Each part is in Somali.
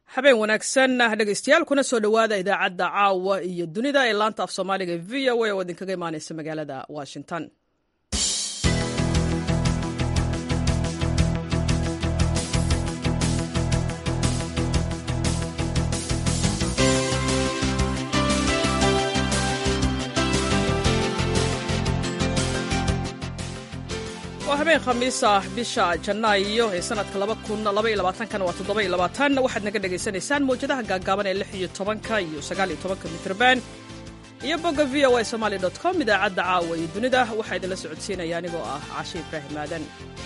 habeen wanaagsan dhegeystayaal kuna soo dhowaada idaacadda caawa iyo dunida ee laanta af soomaaliga v o a oo idinkaga imaaneysa magaalada washington waa habeen khamiis ah bisha janaayo ee sanadka waxaad naga dhegaysanaysaan mawjadaha gaagaaban ee lix iyo tobanka iyo sagaal iyo tobanka mitrban iyo bogga v o a somaali com idaacadda caawa iyo dunida waxaa idinla socodsiinaya anigoo ah cashe ibraahim aadan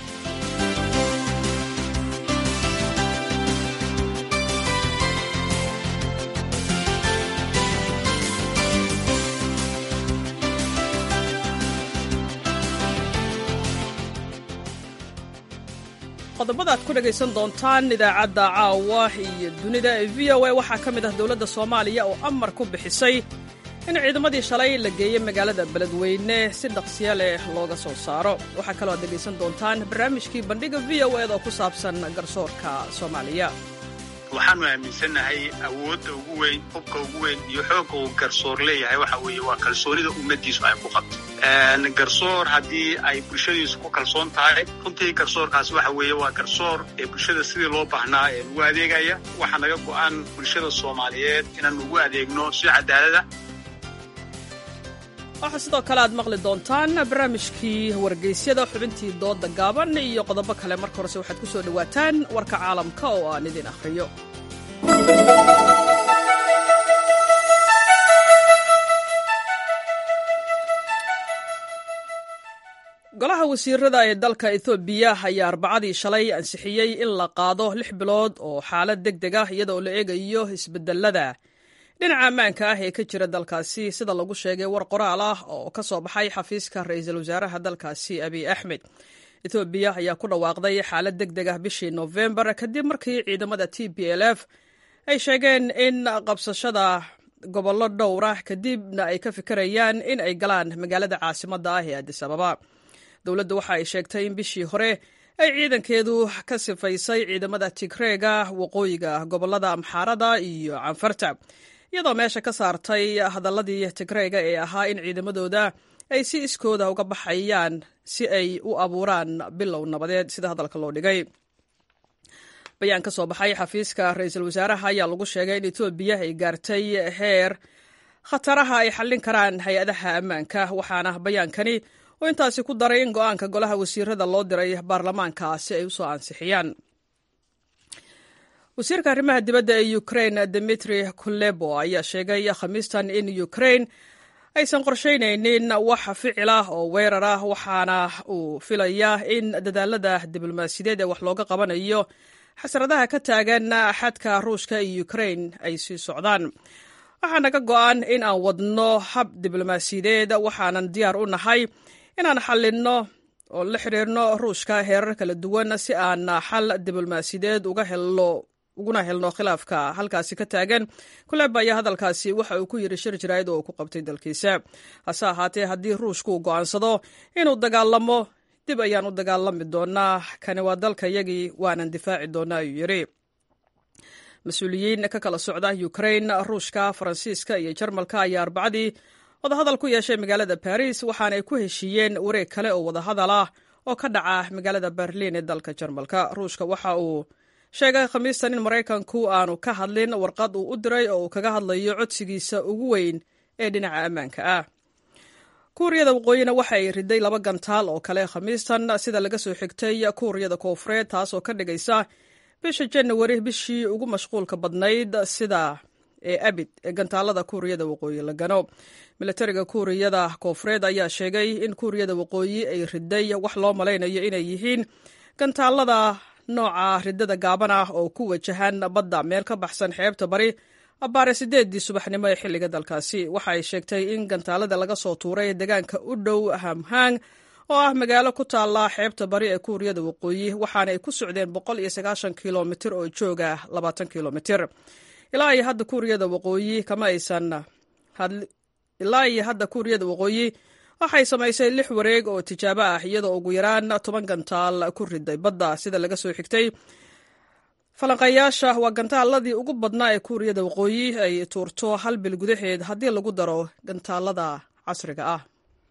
qodobada aad ku dhegaysan doontaan idaacadda caawa iyo dunida ee v o a waxaa ka mid ah dowladda soomaaliya oo amar ku bixisay in ciidamadii shalay la geeyey magaalada beledweyne si dhaqsiya leh looga soo saaro waxaa kaloo aad dhegaysan doontaan barnaamijkii bandhiga v o ed oo ku saabsan garsoorka soomaaliya waxaanu aaminsannahay awoodda ugu weyn hubka ugu weyn iyo xoogga uu garsoor leeyahay waxa weeye waa kalsoonida ummaddiisu ay ku qabto garsoor haddii ay bulshadiisu ku kalsoon tahay runtii garsoorkaasi waxa weeye waa garsoor ee bulshada sidii loo baahnaa ee ugu adeegaya waxaa naga go'an bulshada soomaaliyeed inaan ugu adeegno si cadaalada waxaa sidoo kale aad maqli doontaan barnaamijkii wargeysyada xubintii dooda gaaban iyo qodobo kale marka horese waxaad ku soo dhowaataan warka caalamka oo aan idin akhriyo golaha wasiirada ee dalka ethoobiya ayaa arbacadii shalay ansixiyey in la qaado lix bilood oo xaalad deg deg ah iyadoo la eegayo isbedelada dhinaca ammaanka ah ee ka jira dalkaasi sida lagu sheegay war qoraal ah oo ka soo baxay xafiiska ra-iisul wasaaraha dalkaasi abiy axmed ethoobiya ayaa ku dhawaaqday xaalad deg deg ah bishii nofembar kadib markii ciidamada t b l f ay sheegeen in qabsashada gobollo dhowr ah kadibna ay ka fikirayaan in ay galaan magaalada caasimadda ah ee adis ababa dowladdu waxa ay sheegtay in bishii hore ay ciidankeedu ka sifaysay ciidamada tigreega waqooyiga gobollada amxaarada iyo canfarta iyadoo meesha ka saartay hadaladii tigreega ee ahaa in ciidamadooda ay si iskooda uga baxayaan si ay u abuuraan bilow nabadeed sida hadalka loo dhigay bayaan ka soo baxay xafiiska ra-iisul wasaaraha ayaa lagu sheegay in etoobiya ay gaartay heer khataraha ay xallin karaan hay-adaha ammaanka waxaana bayaankani oo intaasi ku daray in go-aanka golaha wasiirada loo diray baarlamaanka si ay usoo ansixiyaan wasiirka arrimaha dibadda ee ukrain dimitri kulebo ayaa sheegay khamiistan in ukrain aysan qorshaynaynin wax ficil ah oo weerar ah waxaana uu filayaa in dadaalada diblomaasiyadeed ee wax looga qabanayo xasradaha ka taagan xadka ruushka iyo ukrain ay sii socdaan waxaa naga go-an in aan wadno hab diblomaasiyadeed waxaanan diyaar u nahay inaan xallinno oo la xidhiirno ruushka heerar kala duwan si aan xal diblomaasiyadeed uga helno uguna helno khilaafka halkaasi ka taagan kuleba ayaa hadalkaasi waxa uu ku yidhi shir jaraa'id oo uu ku qabtay dalkiisa hase ahaatee haddii ruushku uu go'aansado inuu dagaalamo dib ayaan u dagaalami doonaa kani waa dalka yagii waanan difaaci doonaa ayuu yidhi mas-uuliyiin ka kala socda ukrain ruushka faransiiska iyo jarmalka ayaa arbacadii wadahadal ku yeeshay magaalada baris waxaana ay ku heshiiyeen wareeg kale oo wadahadal ah oo ka dhaca magaalada berliin ee dalka jarmalka ruushka waxa uu sheegay khamiistan in maraykanku aanu ka hadlin warqad uu u diray oo uu kaga hadlayo codsigiisa ugu weyn ee dhinaca ammaanka ah kuuriyada waqooyina waxa ay riday laba gantaal oo kale khamiistan sida laga soo xigtay kuuriyada koofureed taasoo ka dhigaysa bisha janawari bishii ugu mashquulka badnayd sida ee abid ee gantaalada kuuriyada waqooyi la gano milatariga kuuriyada koofureed ayaa sheegay in kuuriyada waqooyi ay riday wax loo malaynayo inay yihiin gantaalada nooca ridada gaaban ah oo ku wajahan badda meel ka baxsan xeebta bari abbaare sideedii subaxnimo ee xilliga dalkaasi waxa ay sheegtay in gantaalada laga soo tuuray deegaanka u dhow hamhang oo ah magaalo ku taalla xeebta bari ee kuuriyada waqooyi waxaana ay ku socdeen boqol iyo sagaashan kilomitir oo jooga labaatan kilomitir ilaa iyo hadda kuuriyada waqooyi kama aysan ilaa iyo hadda kuuriyada waqooyi waxay samaysay lix wareeg oo tijaabo ah iyadoo ugu yaraan toban gantaal ku riday badda sida laga soo xigtay falanqayaasha waa gantaaladii ugu badnaa ee kuuriyada waqooyi ay tuurto hal bil gudaheed haddii lagu daro gantaalada casriga ah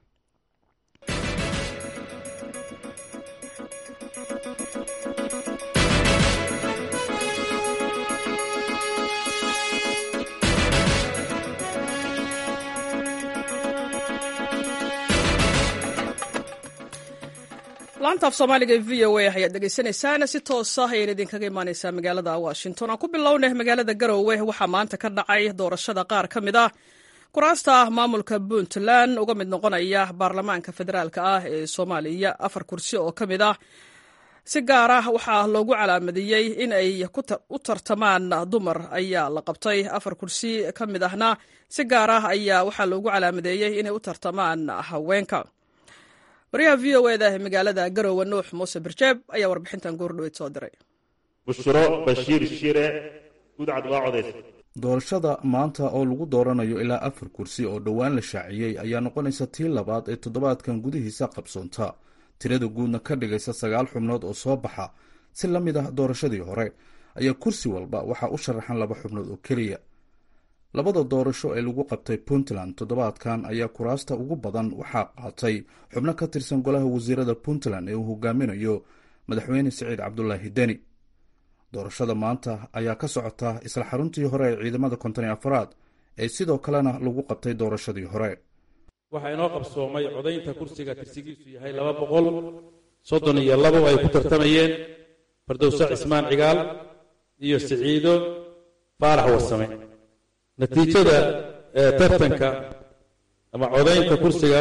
laanta af soomaaliga ee v o a ayaad dhegaysanaysaan si toosa ayayna idinkaga imaaneysaa magaalada washington aan ku bilownay magaalada garowe waxaa maanta ka dhacay doorashada qaar ka mid ah kuraasta maamulka puntland uga mid noqonaya baarlamaanka federaalk ah ee soomaaliya afar kursi oo ka mid ah si gaar ah waxaa loogu calaamadiyey in ay u tartamaan dumar ayaa la qabtay afar kursi ka mid ahna si gaar ah ayaa waxaa loogu calaamadeeyey inay u tartamaan haweenka waryaha v o eda ee magaalada garowe nuux muuse birjeeb ayaa warbixintan goordhoweyd soo diray bushro bashiir shire gudcad waa codaysa doorashada maanta oo lagu dooranayo ilaa afar kursi oo dhowaan la shaaciyey ayaa noqonaysa tii labaad ee toddobaadkan gudihiisa qabsoonta tirada guudna ka dhigaysa sagaal xubnood oo soo baxa si la mid ah doorashadii hore ayaa kursi walba waxaa u sharaxan laba xubnood oo keliya labada doorasho ee lagu qabtay puntland toddobaadkan ayaa kuraasta ugu badan waxaa qaatay xubno ka tirsan golaha wasiirada puntland ee uu hogaaminayo madaxweyne siciid cabdulaahi deni doorashada maanta ayaa ka socota isla xaruntii hore ee ciidamada konton iyo afaraad ee sidoo kalena lagu qabtay doorashadii hore waxaa inoo qabsoomay codaynta kursiga tirsigiisu yahay laba boqol soddon iyo labo ay ku tartamayeen fardowse cismaan cigaal iyo siciido faarax warsame natiijada tartanka ama codaynta kursiga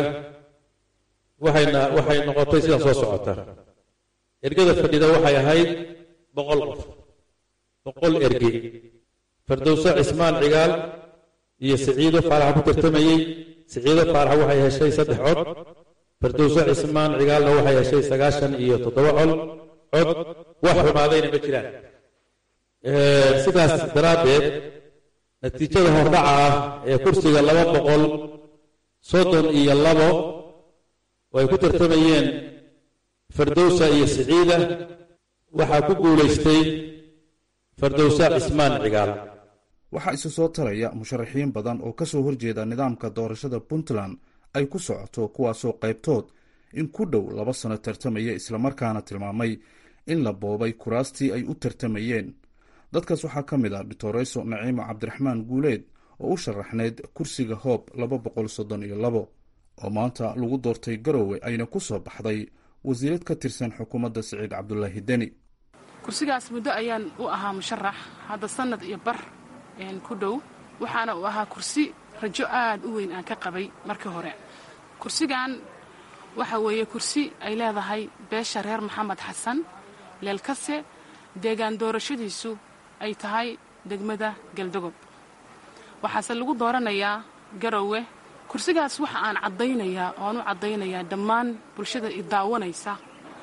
waxayna waxay noqotay sidan soo socota ergada fadhida waxay ahayd boqol qof boqol erge fardowse cismaan cigaal iyo siciido faarax ku tartamayey siciido faarax waxay heshay saddex cod fardowse cismaan cigaalna waxay heshay sagaashan iyo toddoba col cod wax xumaadayna ma jiraan sidaas daraaddeed natiijada hordhaca ah ee kursiga laba boqol soddon iyo labo oo ay ku tartamayeen fardowsa iyo siciida waxaa ku guulaystay fardowsa cismaan cigaal waxaa isu soo taraya musharaxiin badan oo ka soo horjeeda nidaamka doorashada puntland ay ku socoto kuwaasoo qaybtood in ku dhow laba sano tartamaya islamarkaana tilmaamay in la boobay kuraastii ay u tartamayeen dadkaas waxaa ka mid ah doctoreso naciimo cabdiraxmaan guuleed oo u sharaxnayd kursiga hoob laba boqol soddon iyo labo oo maanta lagu doortay garowe ayna ku soo baxday wasiirad ka tirsan xukuumadda siciid cabdulaahi deni kursigaas muddo ayaan u ahaa musharax hadda sannad iyo bar ku dhow waxaana uu ahaa kursi rajo aad u weyn aan ka qabay markii hore kursigan waxa weeye kursi ay leedahay beesha reer maxamed xasan leelkase deegaan doorashadiisu ay tahay degmada galdogob waxaase lagu dooranayaa garowe kursigaas waxa aan caddaynayaa ooaan u caddaynayaa dhammaan bulshada i daawanaysa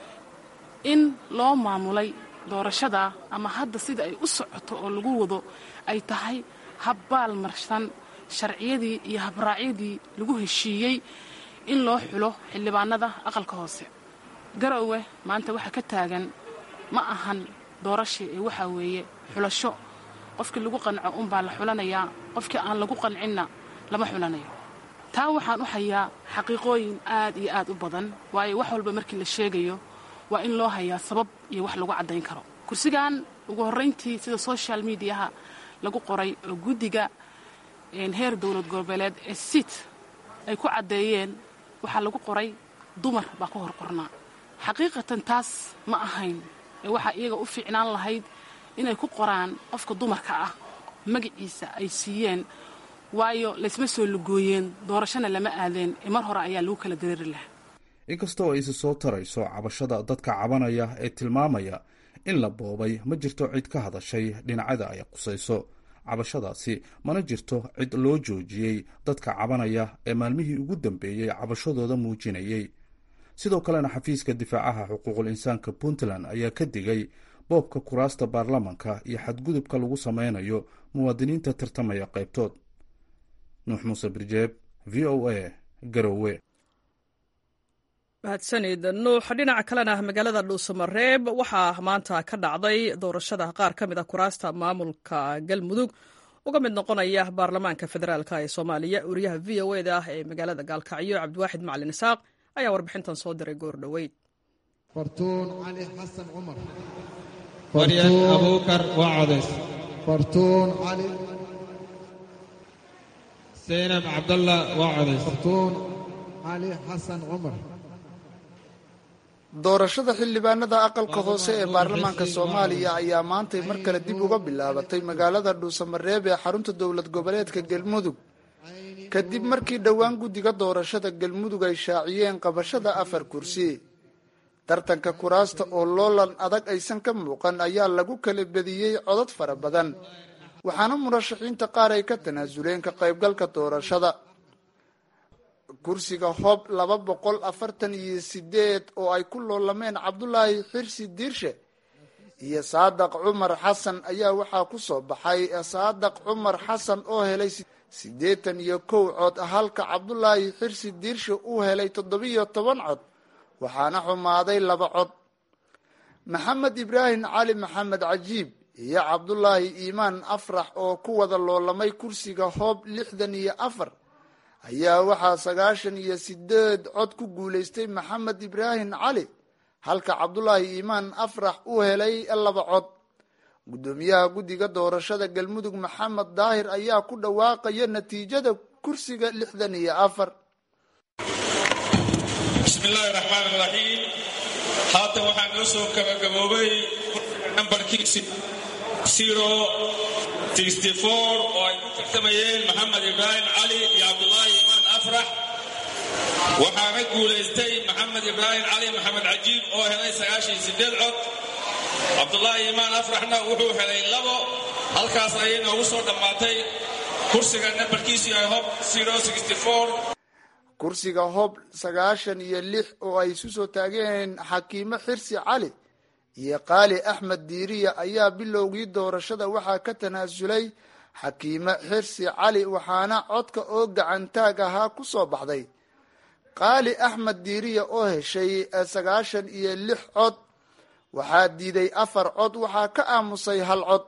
in loo maamulay doorashada ama hadda sida ay u socoto oo lagu wado ay tahay habbaal marsan sharciyadii iyo habraacyadii lagu heshiiyey in loo xulo xildhibaanada aqalka hoose garowe maanta waxaa ka taagan ma ahan doorasha ee waxaa weeye xulasho qofkii lagu qanco unbaa la xulanayaa qofkii aan lagu qancinna lama xulanayo taa waxaan u hayaa xaqiiqooyin aad iyo aad u badan waayo wax walba markii la sheegayo waa in loo hayaa sabab iyo wax lagu caddayn karo kursigan ugu horrayntii sida social mediaha lagu qoray oo guddiga heer dowlad goboleed ee siit ay ku caddeeyeen waxaa lagu qoray dumar baa ku hor qornaa xaqiiqatan taas ma ahayn ee waxaa iyaga u fiicnaan lahayd inay ku qoraan qofka dumarka ah magaciisa ay siiyeen waayo laysma soo lugooyeen doorashona lama aadeen ee mar hore ayaa lagu kala dareeri lahaa inkastoo ay isi soo tarayso cabashada dadka cabanaya ee tilmaamaya in la boobay ma jirto cid ka hadashay dhinacyada ay qusayso cabashadaasi mana jirto cid loo joojiyey dadka cabanaya ee maalmihii ugu dambeeyey cabashadooda muujinayey sidoo kalena xafiiska difaacaha xuquuqul insaanka puntland ayaa ka digay boobka kuraasta baarlamanka iyo xadgudubka lagu sameynayo muwaadiniinta tartamaya qaybtood nuux muuse birjeeb v o a garowe mahadsanid nuux dhinaca kalena magaalada dhuusamareeb waxaa maanta ka dhacday doorashada qaar ka mid a kuraasta maamulka galmudug uga mid noqonaya baarlamaanka federaalk ee soomaaliya wariyaha v o eda ah ee magaalada gaalkacyo cabdiwaaxid macalin isaaq ayaa warbixintan soo diray goor dhoweyd fartuun cali xasan cumar maryan abuukar waa codays fartuun cali seynab cabdalla waa codays fartuun cali xasan cumar doorashada xildhibaanada aqalka hoose ee baarlamaanka soomaaliya ayaa maantay mar kale dib uga bilaabatay magaalada dhuusamareeb ee xarunta dowlad goboleedka galmudug kadib markii dhowaan guddiga doorashada galmudug ay shaaciyeen qabashada afar kursi tartanka kuraasta oo loolan adag aysan ka muuqan ayaa lagu kala bediyey codad fara badan waxaana murashaxiinta qaar ay ka tanaasuleen ka qaybgalka doorashada kursiga hoob laba boqol afartan iyo sideed oo ay ku loolameen cabdulaahi xirsi diirshe iyo saadaq cumar xasan ayaa waxaa ku soo baxay saadaq cumar xasan oo helay siddeetan iyo kow cod halka cabdulaahi xirsi diirshe uu helay toddobiyo toban cod waxaana xumaaday laba cod maxamed ibraahim cali maxamed cajiib iyo cabdulaahi iimaan afrax oo ku wada loolamay kursiga hoob lixdan iyo afar ayaa waxaa sagaashan iyo sideed cod ku guulaystay maxamed ibraahim cali halka cabdulaahi iimaan afrax uu helay laba cod guddoomiyaha guddiga doorashada galmudug maxamed daahir ayaa ku dhawaaqaya natiijada kursiga lixdan iyo afar bismillaahi raxmaan raxiim haatan waxaa noo soo gabagaboobay kursiga nambarkiisi zero sixty four oo ay ku tartamayeen maxamed ibraahim cali iyo cabdulaahi imaan afrax waxaana guulaystay maxamed ibraahim cali maxamed cajiib oo helay sagaashan iyo sideed cod cabdulaahi imaan afraxna wuxuu helay labo halkaas ayay noogu soo dhammaatay kursiga nambarkiisu yahay hob zero sixty four kursiga hoob sagaashan iyo lix oo ay isu soo taageen xakiimo xirsi cali iyo qaali axmed diiriya ayaa bilowgii doorashada waxaa ka tanaasulay xakiimo xirsi cali waxaana codka oo gacantaag ahaa ku soo baxday qaali axmed diiriya oo heshay sagaashan iyo lix cod waxaa diiday afar cod waxaa ka aamusay hal cod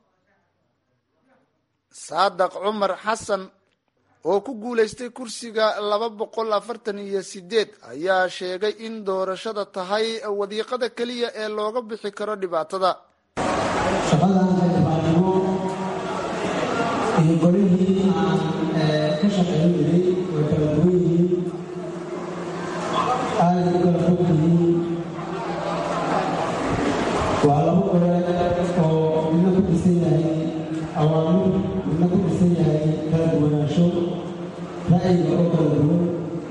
saadaq cumar xasan oo ku guulaystay kursiga laba boqol afartan iyo sideed ayaa sheegay in doorashada tahay wadiiqada keliya ee looga bixi karo dhibaatada shaqadan xildhibaannimo iyo golihii aan ka shaqayn jiray way kala duwan yihiin aada u kala fog yihiin waa laba gole oo midna ku dhisan yahay awaamir midna ku dhisan yahay kala duwanaansho ra'yiga oo kala duwan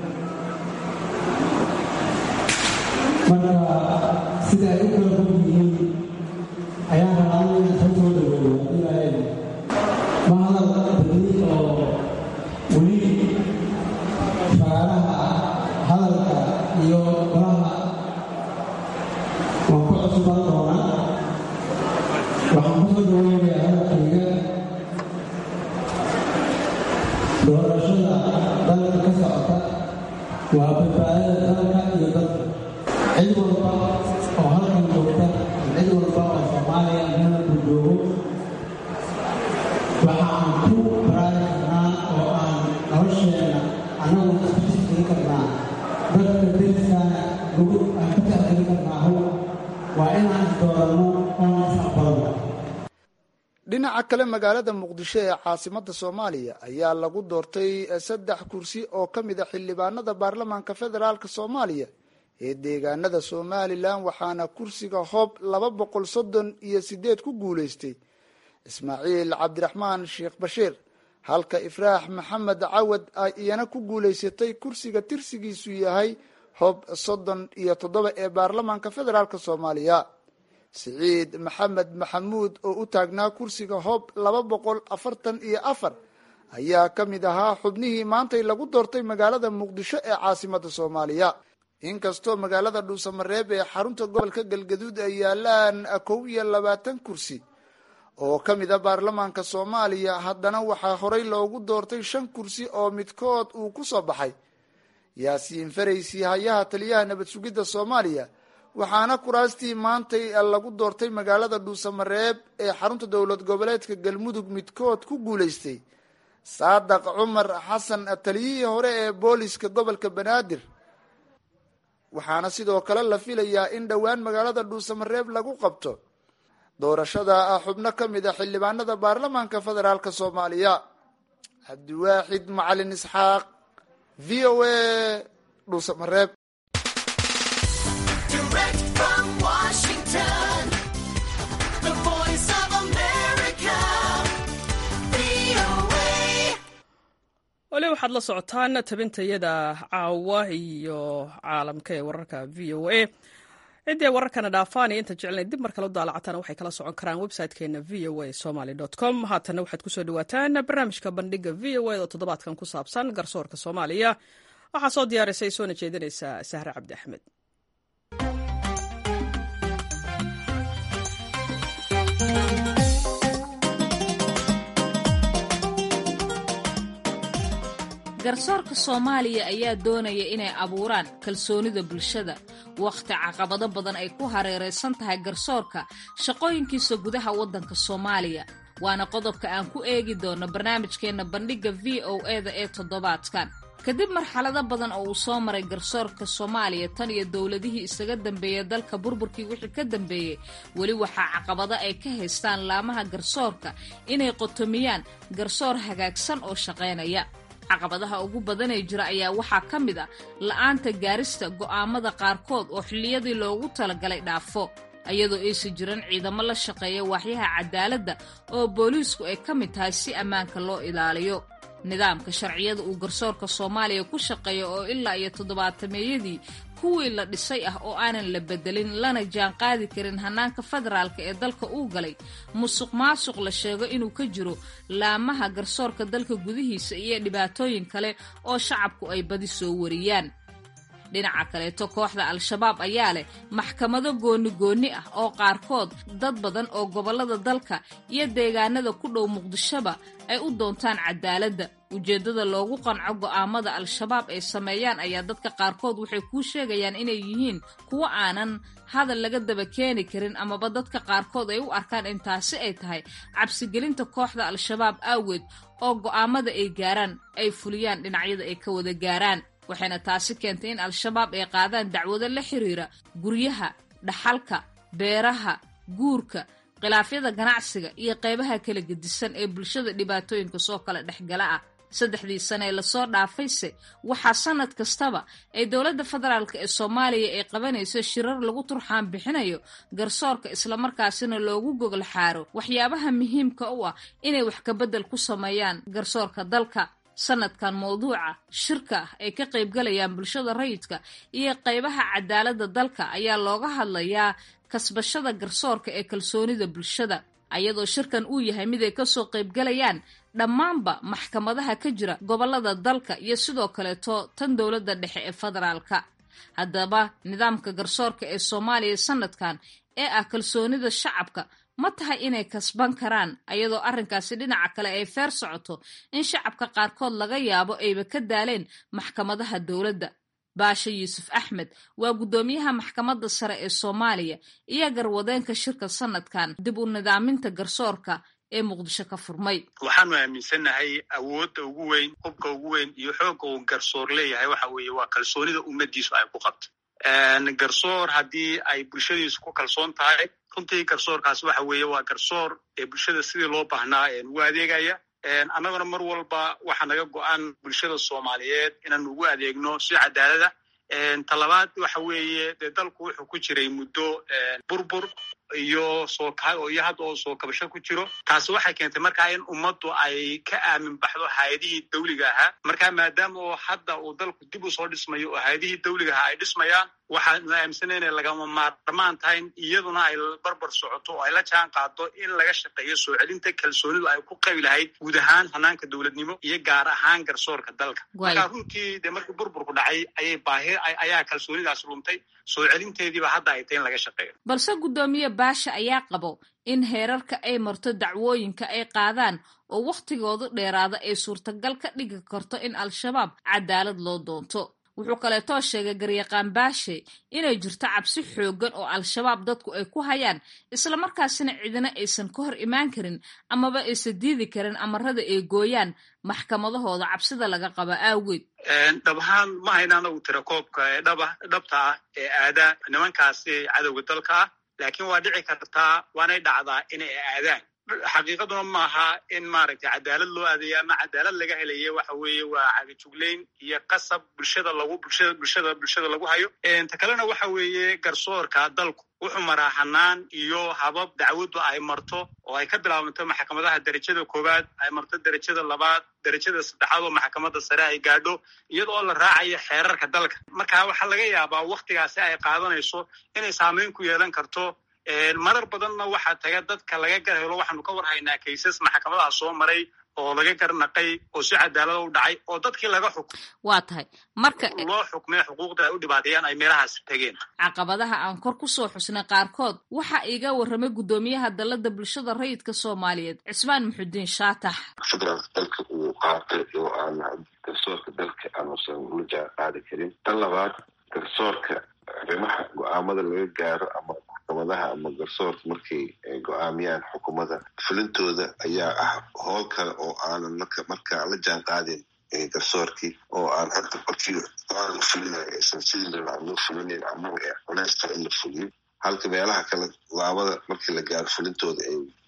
marka sida ay u kala fog yihiin ayaan rabaa inaan soo soo dhaweeyo ilaahay ma hadal badni oo weli fagaaraha hadalka iyo golaha waan ku cusubaan doonaa waxaan ku soo dhaweynayaa hadalkayga doorashada dalka ka socota waa badbaadada dalka iyo dalka cid walba oo halkan joogta cid walba oo soomaaliya meel ku joogo waxaan ku baraari karnaa oo aan nolosheenna annagu isku sifin karnaa dadka deriskaana lagu aan ka tixgelin karnaahu waa inaan isdooranno oon isaqbalno dhinaca kale magaalada muqdisho ee caasimada soomaaliya ayaa lagu doortay saddex kursi oo ka mid a xildhibaanada baarlamaanka federaalk soomaaliya ee deegaanada somalilan waxaana kursiga hoob laba boqol soddon iyo sideed ku guulaystay ismaaciil cabdiraxmaan sheekh bashiir halka ifraax maxamed cawad ay iyana ku guulaysatay kursiga tirsigiisu yahay hoob soddon iyo toddoba ee baarlamaanka federaalk soomaaliya siciid maxamed maxamuud oo u taagnaa kursiga hoob laba boqol afartan iyo afar ayaa ka mid ahaa xubnihii maantay lagu doortay magaalada muqdisho ee caasimada soomaaliya inkastoo magaalada dhuusamareeb ee xarunta gobolka galgaduud ay yaalaan kow iyo labaatan kursi oo ka mid a baarlamaanka soomaaliya haddana waxaa horey loogu doortay shan kursi oo midkood uu ku soo baxay yaasiin faraysi hayaha taliyaha nabad sugidda soomaaliya waxaana kuraastii maantay lagu doortay magaalada dhuusamareeb ee xarunta dowlad goboleedka galmudug midkood ku guulaystay saadaq cumar xasan taliyihii hore ee booliska gobolka banaadir waxaana sidoo kale la filayaa in dhowaan magaalada dhuusamareeb lagu qabto doorashada xubno ka mid a xildhibaanada baarlamaanka federaalk soomaaliya cabdiwaaxid macalin isxaaq v o a dhuusamareeb wali waxaad la socotaan tabintayada caawa iyo caalamka ee wararka v o a ciddii ay wararkana dhaafaan iyo inta jeclayn dib mar kale u daalacataan waxay kala socon karaan website-keena v o a somaly com haatana waxaad kusoo dhawaataan barnaamijka bandhiga v o a oo toddobaadkan ku saabsan garsoorka soomaaliya waxaa soo diyaarisay soona jeedinaysa sahre cabdi axmed garsoorka soomaaliya ayaa doonaya inay abuuraan kalsoonida bulshada wakhti caqabado badan ay ku hareeraysan tahay garsoorka shaqooyinkiisa gudaha waddanka soomaaliya waana qodobka aan ku eegi doono barnaamijkeenna bandhigga v o eda ee toddobaadkan kadib marxalado badan oo uu soo maray garsoorka soomaaliya tan iyo dowladihii isaga dambeeya dalka burburkii wixii ka dambeeyey weli waxaa caqabado ay ka haystaan laamaha garsoorka inay qotomiyaan garsoor hagaagsan oo shaqaynaya caqabadaha ugu badanee jira ayaa waxaa ka mid ah la'aanta gaarista go'aamada qaarkood oo xilliyadii loogu talagalay dhaafo iyadoo aysan jiran ciidamo la shaqeeya waaxyaha cadaaladda oo booliisku ay ka mid tahay si ammaanka loo ilaaliyo nidaamka sharciyada uu garsoorka soomaaliya ku shaqeeya oo ilaa iyo toddobaatameeyadii kuwii la dhisay ah oo aanan la bedelin lana jaan qaadi karin hannaanka federaalka ee dalka uu galay musuq maasuq la sheego inuu ka jiro laamaha garsoorka dalka gudihiisa iyo dhibaatooyin kale oo shacabku ay badi soo wariyaan dhinaca kaleeto kooxda al-shabaab ayaa leh maxkamado gooni-goonni ah oo qaarkood dad badan oo gobollada dalka iyo deegaanada ku dhow muqdishoba ay u doontaan cadaaladda ujeeddada loogu qanco go'aamada al-shabaab ay sameeyaan ayaa dadka qaarkood waxay kuu sheegayaan inay yihiin kuwo aanan hadal laga daba keeni karin amaba dadka qaarkood ay u arkaan in taasi ay tahay cabsigelinta kooxda al-shabaab aaweed oo go'aamada ay gaaraan ay fuliyaan dhinacyada ay ka wada gaaraan waxayna taasi keentay in al-shabaab ay qaadaan dacwado la xiriira guryaha dhaxalka beeraha guurka khilaafyada ganacsiga iyo qaybaha kala gedisan ee bulshada dhibaatooyinka soo kala dhexgala ah saddexdii sane ee lasoo dhaafayse waxaa sanad kastaba ay dowladda federaalk ee soomaaliya ay qabanayso shirar lagu turxaan bixinayo garsoorka islamarkaasina loogu gogol xaaro waxyaabaha muhiimka u ah inay wax kabedel ku sameeyaan garsoorka dalka sanadkan mawduuca shirka ah ay ka qaybgalayaan bulshada rayidka iyo qaybaha cadaaladda dalka ayaa looga hadlayaa kasbashada garsoorka ee kalsoonida bulshada ayadoo shirkan uu yahay mid ay kasoo qaybgalayaan dhammaanba maxkamadaha ka jira gobollada dalka iyo sidoo kaleeto tan dowladda dhexe ee federaalka haddaba nidaamka garsoorka ee soomaaliya sanadkan ee ah kalsoonida shacabka ma tahay inay kasban karaan ayadoo arrinkaasi dhinaca kale ay feer socoto in shacabka qaarkood laga yaabo ayba ka daaleen maxkamadaha dowladda baasha yuusuf axmed waa guddoomiyaha maxkamadda sare ee soomaaliya iyo garwadeenka shirka sanadkan dib u nidaaminta garsoorka ee muqdisho ka furmay waxaanu aaminsannahay awoodda ugu weyn hubka ugu weyn iyo xoogga uu garsoor leeyahay waxa weeye waa kalsoonida ummadiisu ay ku qabto garsoor haddii ay bulshadiisu ku kalsoon tahay runtii garsoorkaas waxa weeye waa garsoor ee bulshada sidii loo baahnaa ugu adeegaya annaguna mar walba waxa naga go-an bulshada soomaaliyeed inaan ugu adeegno si cadaalada talabaad waxa weeye dee dalku wuxuu ku jiray muddo burbur iyo soo iyo hadda oo soo kabasho ku jiro taasi waxay keentay markaa in ummaddu ay ka aamin baxdo hay-adihii dawliga ahaa marka maadaama oo hadda uu dalku dib u soo dhismayo oo hay-adihii dawliga ahaa ay dhismayaan waxaanu aaminsanay inay lagama maarmaan tahay iyaduna ay barbar socoto oo ay la jaan qaado in laga shaqeeyo soo celinta kalsoonidu ay ku qabi lahayd guud ahaan hanaanka dowladnimo iyo gaar ahaan garsoorka dalka marka runtii dee markii burburku dhacay ayay baahi ayaa kalsoonidaas luntay soo celinteediiba hadda ay tahay in laga shaqeeyo balse guddoomiye baasha ayaa qabo in heerarka ay marto dacwooyinka ay qaadaan oo wakhtigoodu dheeraada ay suurtagal ka dhigi karto in al-shabaab cadaalad loo doonto wuxuu kaleetoo sheegay garyaqaan baashe inay jirto cabsi xooggan oo al-shabaab dadku ay ku hayaan islamarkaasina cidina aysan ka hor imaan karin amaba aysan diidi karin amarada ay gooyaan maxkamadahooda cabsida laga qaba awgeed dhab ahaan ma hayna anagu tira koobka ee dhaba dhabta ah ee aada nimankaasi cadowga dalka ah laakiin waa dhici kartaa waanay dhacdaa inay aadaan xaqiiqaduna maaha in maaragtay cadaalad loo aadaya ama cadaalad laga helaya waxa weeye waa cagajuglayn iyo qasab bulshada lagu bulshada bulshada bulshada lagu hayo ta kalena waxa weeye garsoorka dalku wuxuu maraa hanaan iyo habab dacwaddu ay marto oo ay ka bilaabanto maxkamadaha derajada koowaad ay marto derajada labaad derajada saddexaad oo maxkamadda sare ay gaadho iyada oo la raacayo xeerarka dalka marka waxaa laga yaabaa waktigaasi ay qaadanayso inay saameyn ku yeelan karto marar badanna waxaa taga dadka laga garhelo waxaanu ka war haynaa kaysas maxkamadaha soo maray oo laga garnaqay oo si cadaalada u dhacay oo dadkii laga xukm waa tahay marka loo xukmay xuquuqda ay u dhibaateeyaan ay meelahaas tegeen caqabadaha aan kor ku soo xusnay qaarkood waxa iga warramay guddoomiyaha dalladda bulshada rayidka soomaaliyeed cismaan muxudiin shaatax federaalka dalka uu qaatay oo aan garsoorka dalka aanusan ula jaan qaadi karin tan labaad garsoorka arrimaha go-aamada laga gaaro ama maxkamadaha ama garsoorka markay go-aamiyaan xukuumada fulintooda ayaa ah howl kale oo aanan marka markaa la jaan qaadin garsoorkii oo aan hadda markii aan la fulinayo aysan sidii lalaa loo fulinayn amaba ee culeys kale in la fuliyo halka meelaha kale laabada markii la gaaro fulintooda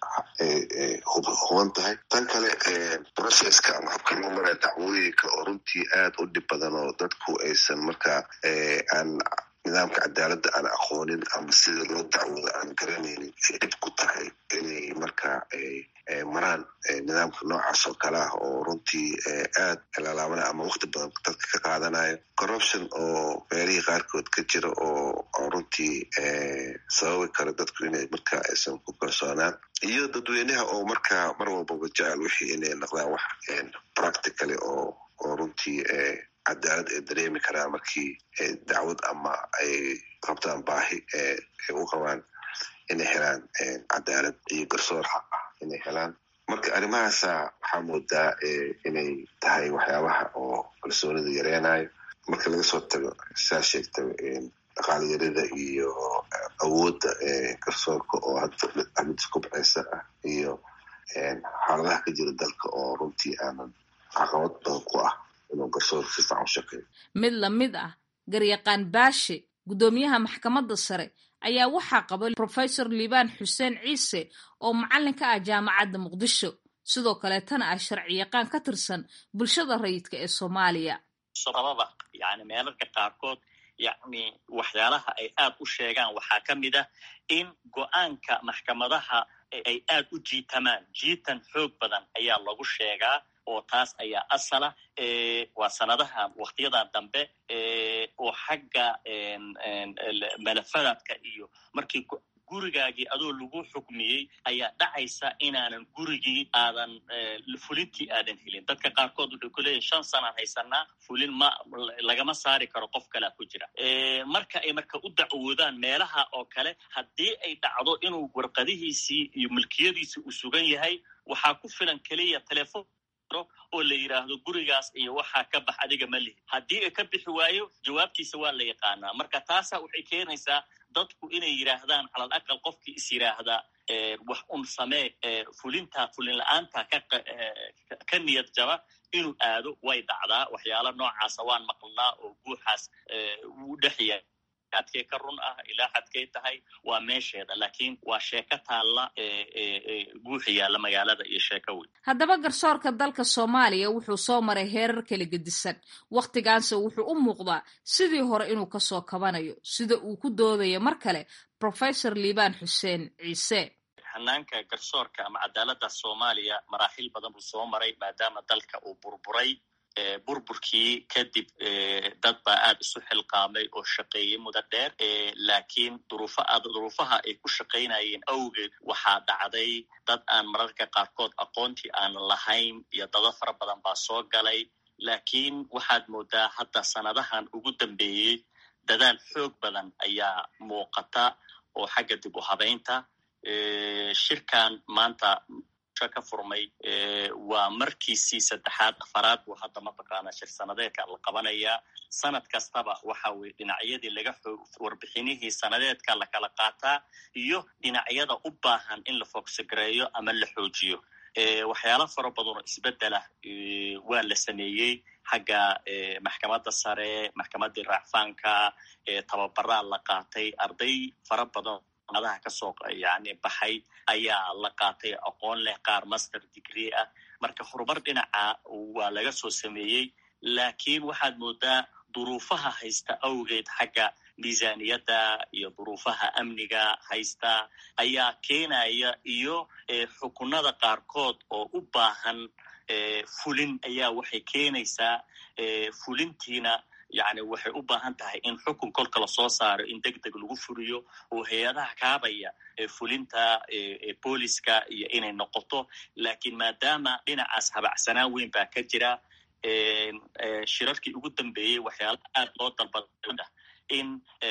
ay huban tahay tan kale processka ama habka loo maraya dacwooyinka oo runtii aad u dhib badan oo dadku aysan markaa aan nidaamka cadaaladda aan aqoonin ama sida loo dacwoodo aan garanaynin ay dhib ku tahay inay markaa maraan nidaamka noocaas oo kale ah oo runtii aad lalaabana ama wakti badan dadka ka qaadanayo corruption oo meelihii qaarkood ka jira oo runtii sababi kara dadku inay markaa aysan ku kalsoonaan iyo dadweynaha oo markaa mar walbaba jecel wixii inay noqdaan wax practicaly oo oo runtii cadaalad ay dareemi karaan markii dacwad ama ay qabtaan baahi ay u qabaan inay helaan cadaalad iyo garsoor xaq ah inay helaan marka arrimahaasa waxaa moodaa inay tahay waxyaabaha oo kalsoonida yareynayo marka laga soo tago saa sheegta dhaqaalayarida iyo awoodda garsoorka oo hadda mid kubceysa ah iyo xaaladaha ka jira dalka oo runtii aanan caqabad badan ku ah mid lamid ah garyaqaan baashe guddoomiyaha maxkamadda sare ayaa waxaa qaba profesor liibaan xuseen ciise oo macallin ka ah jaamacadda muqdisho sidoo kaleetana ah sharci yaqaan ka tirsan bulshada rayidka ee soomaaliya sababa yani meelarka qaarkood yani waxyaalaha ay aad u sheegaan waxaa ka mid ah in go-aanka maxkamadaha ay aad u jiitamaan jiitan xoog badan ayaa lagu sheegaa oo taas ayaa asala waa sanadahan waktiyadan dambe oo xagga malafadaadka iyo markii gurigaagii adoo lagu xukmiyey ayaa dhacaysa inaanan gurigii aadan fulintii aadan helin dadka qaarkood wuxuu ku leeyahy shan sanaan haysanaa fulin ma lagama saari karo qof kalea ku jira marka ay marka u dacwoodaan meelaha oo kale haddii ay dhacdo inuu warqadihiisii iyo milkiyadiisii uu sugan yahay waxaa ku filan keliya telefon oo la yidhaahdo gurigaas iyo waxaa ka bax adiga ma lihi haddii ay ka bixi waayo jawaabtiisa waa la yaqaanaa marka taasa waxay keenaysaa dadku inay yidhaahdaan calal aqal qofkii is yidhaahda wax un samee fulinta fulin la-aanta ka niyad jaba inuu aado way dhacdaa waxyaala noocaasa waan maqlnaa oo guuxaas wuu dhexya adkey ka run ah ilaa xadkay tahay waa meesheeda laakiin waa sheeko taalla guuxi yaalla magaalada iyo sheeko weyn haddaba garsoorka dalka soomaaliya wuxuu soo maray heerar kala gedisan wakhtigaanse wuxuu u muuqdaa sidii hore inuu kasoo kabanayo sida uu ku doodayo mar kale professor liibaan xuseen ciise hanaanka garsoorka ama cadaaladda soomaaliya maraaxiil badan buu soo maray maadaama dalka uu burburay burburkii kadib dad baa aad isu xilqaamay oo shaqeeyey mudo dheer laakiin duruufaha ay ku shaqaynayeen awgeed waxaa dhacday dad aan mararka qaarkood aqoontii aanan lahayn iyo dado fara badan baa soo galay laakiin waxaad moodaa hadda sanadahan ugu dambeeyey dadaal xoog badan ayaa muuqata oo xagga dib u habaynta shirkan maanta muqdisho ka furmay waa markiisii saddexaad afaraad buu hadda mataqaana shir sanadeedka la qabanayaa sanad kastaba waxa weye dhinacyadii laga warbixinihii sanadeedka la kala qaataa iyo dhinacyada u baahan in la foogsigareeyo ama la xoojiyo waxyaala fara badan oo isbedela waa la sameeyey xagga maxkamadda sare maxkamaddii raacfaanka tababaraa la qaatay arday fara badan adaha kasoo yani baxay ayaa la qaatay aqoon leh qaar master degree ah marka horumar dhinaca waa laga soo sameeyey laakiin waxaad moodaa duruufaha haysta awgeed xagga miisaniyadda iyo duruufaha amniga haysta ayaa keenaya iyo xukunada qaarkood oo u baahan fulin ayaa waxay keenaysaa fulintiina yani waxay u baahan tahay in xukun kolka lasoo saaro in deg deg lagu furiyo oo hay-adaha kaabaya fulinta booliska iyo inay noqoto laakiin maadaama dhinacaas habacsanaan weyn baa ka jira shirarkii ugu dambeeyey waxyaala aad loo dalbada in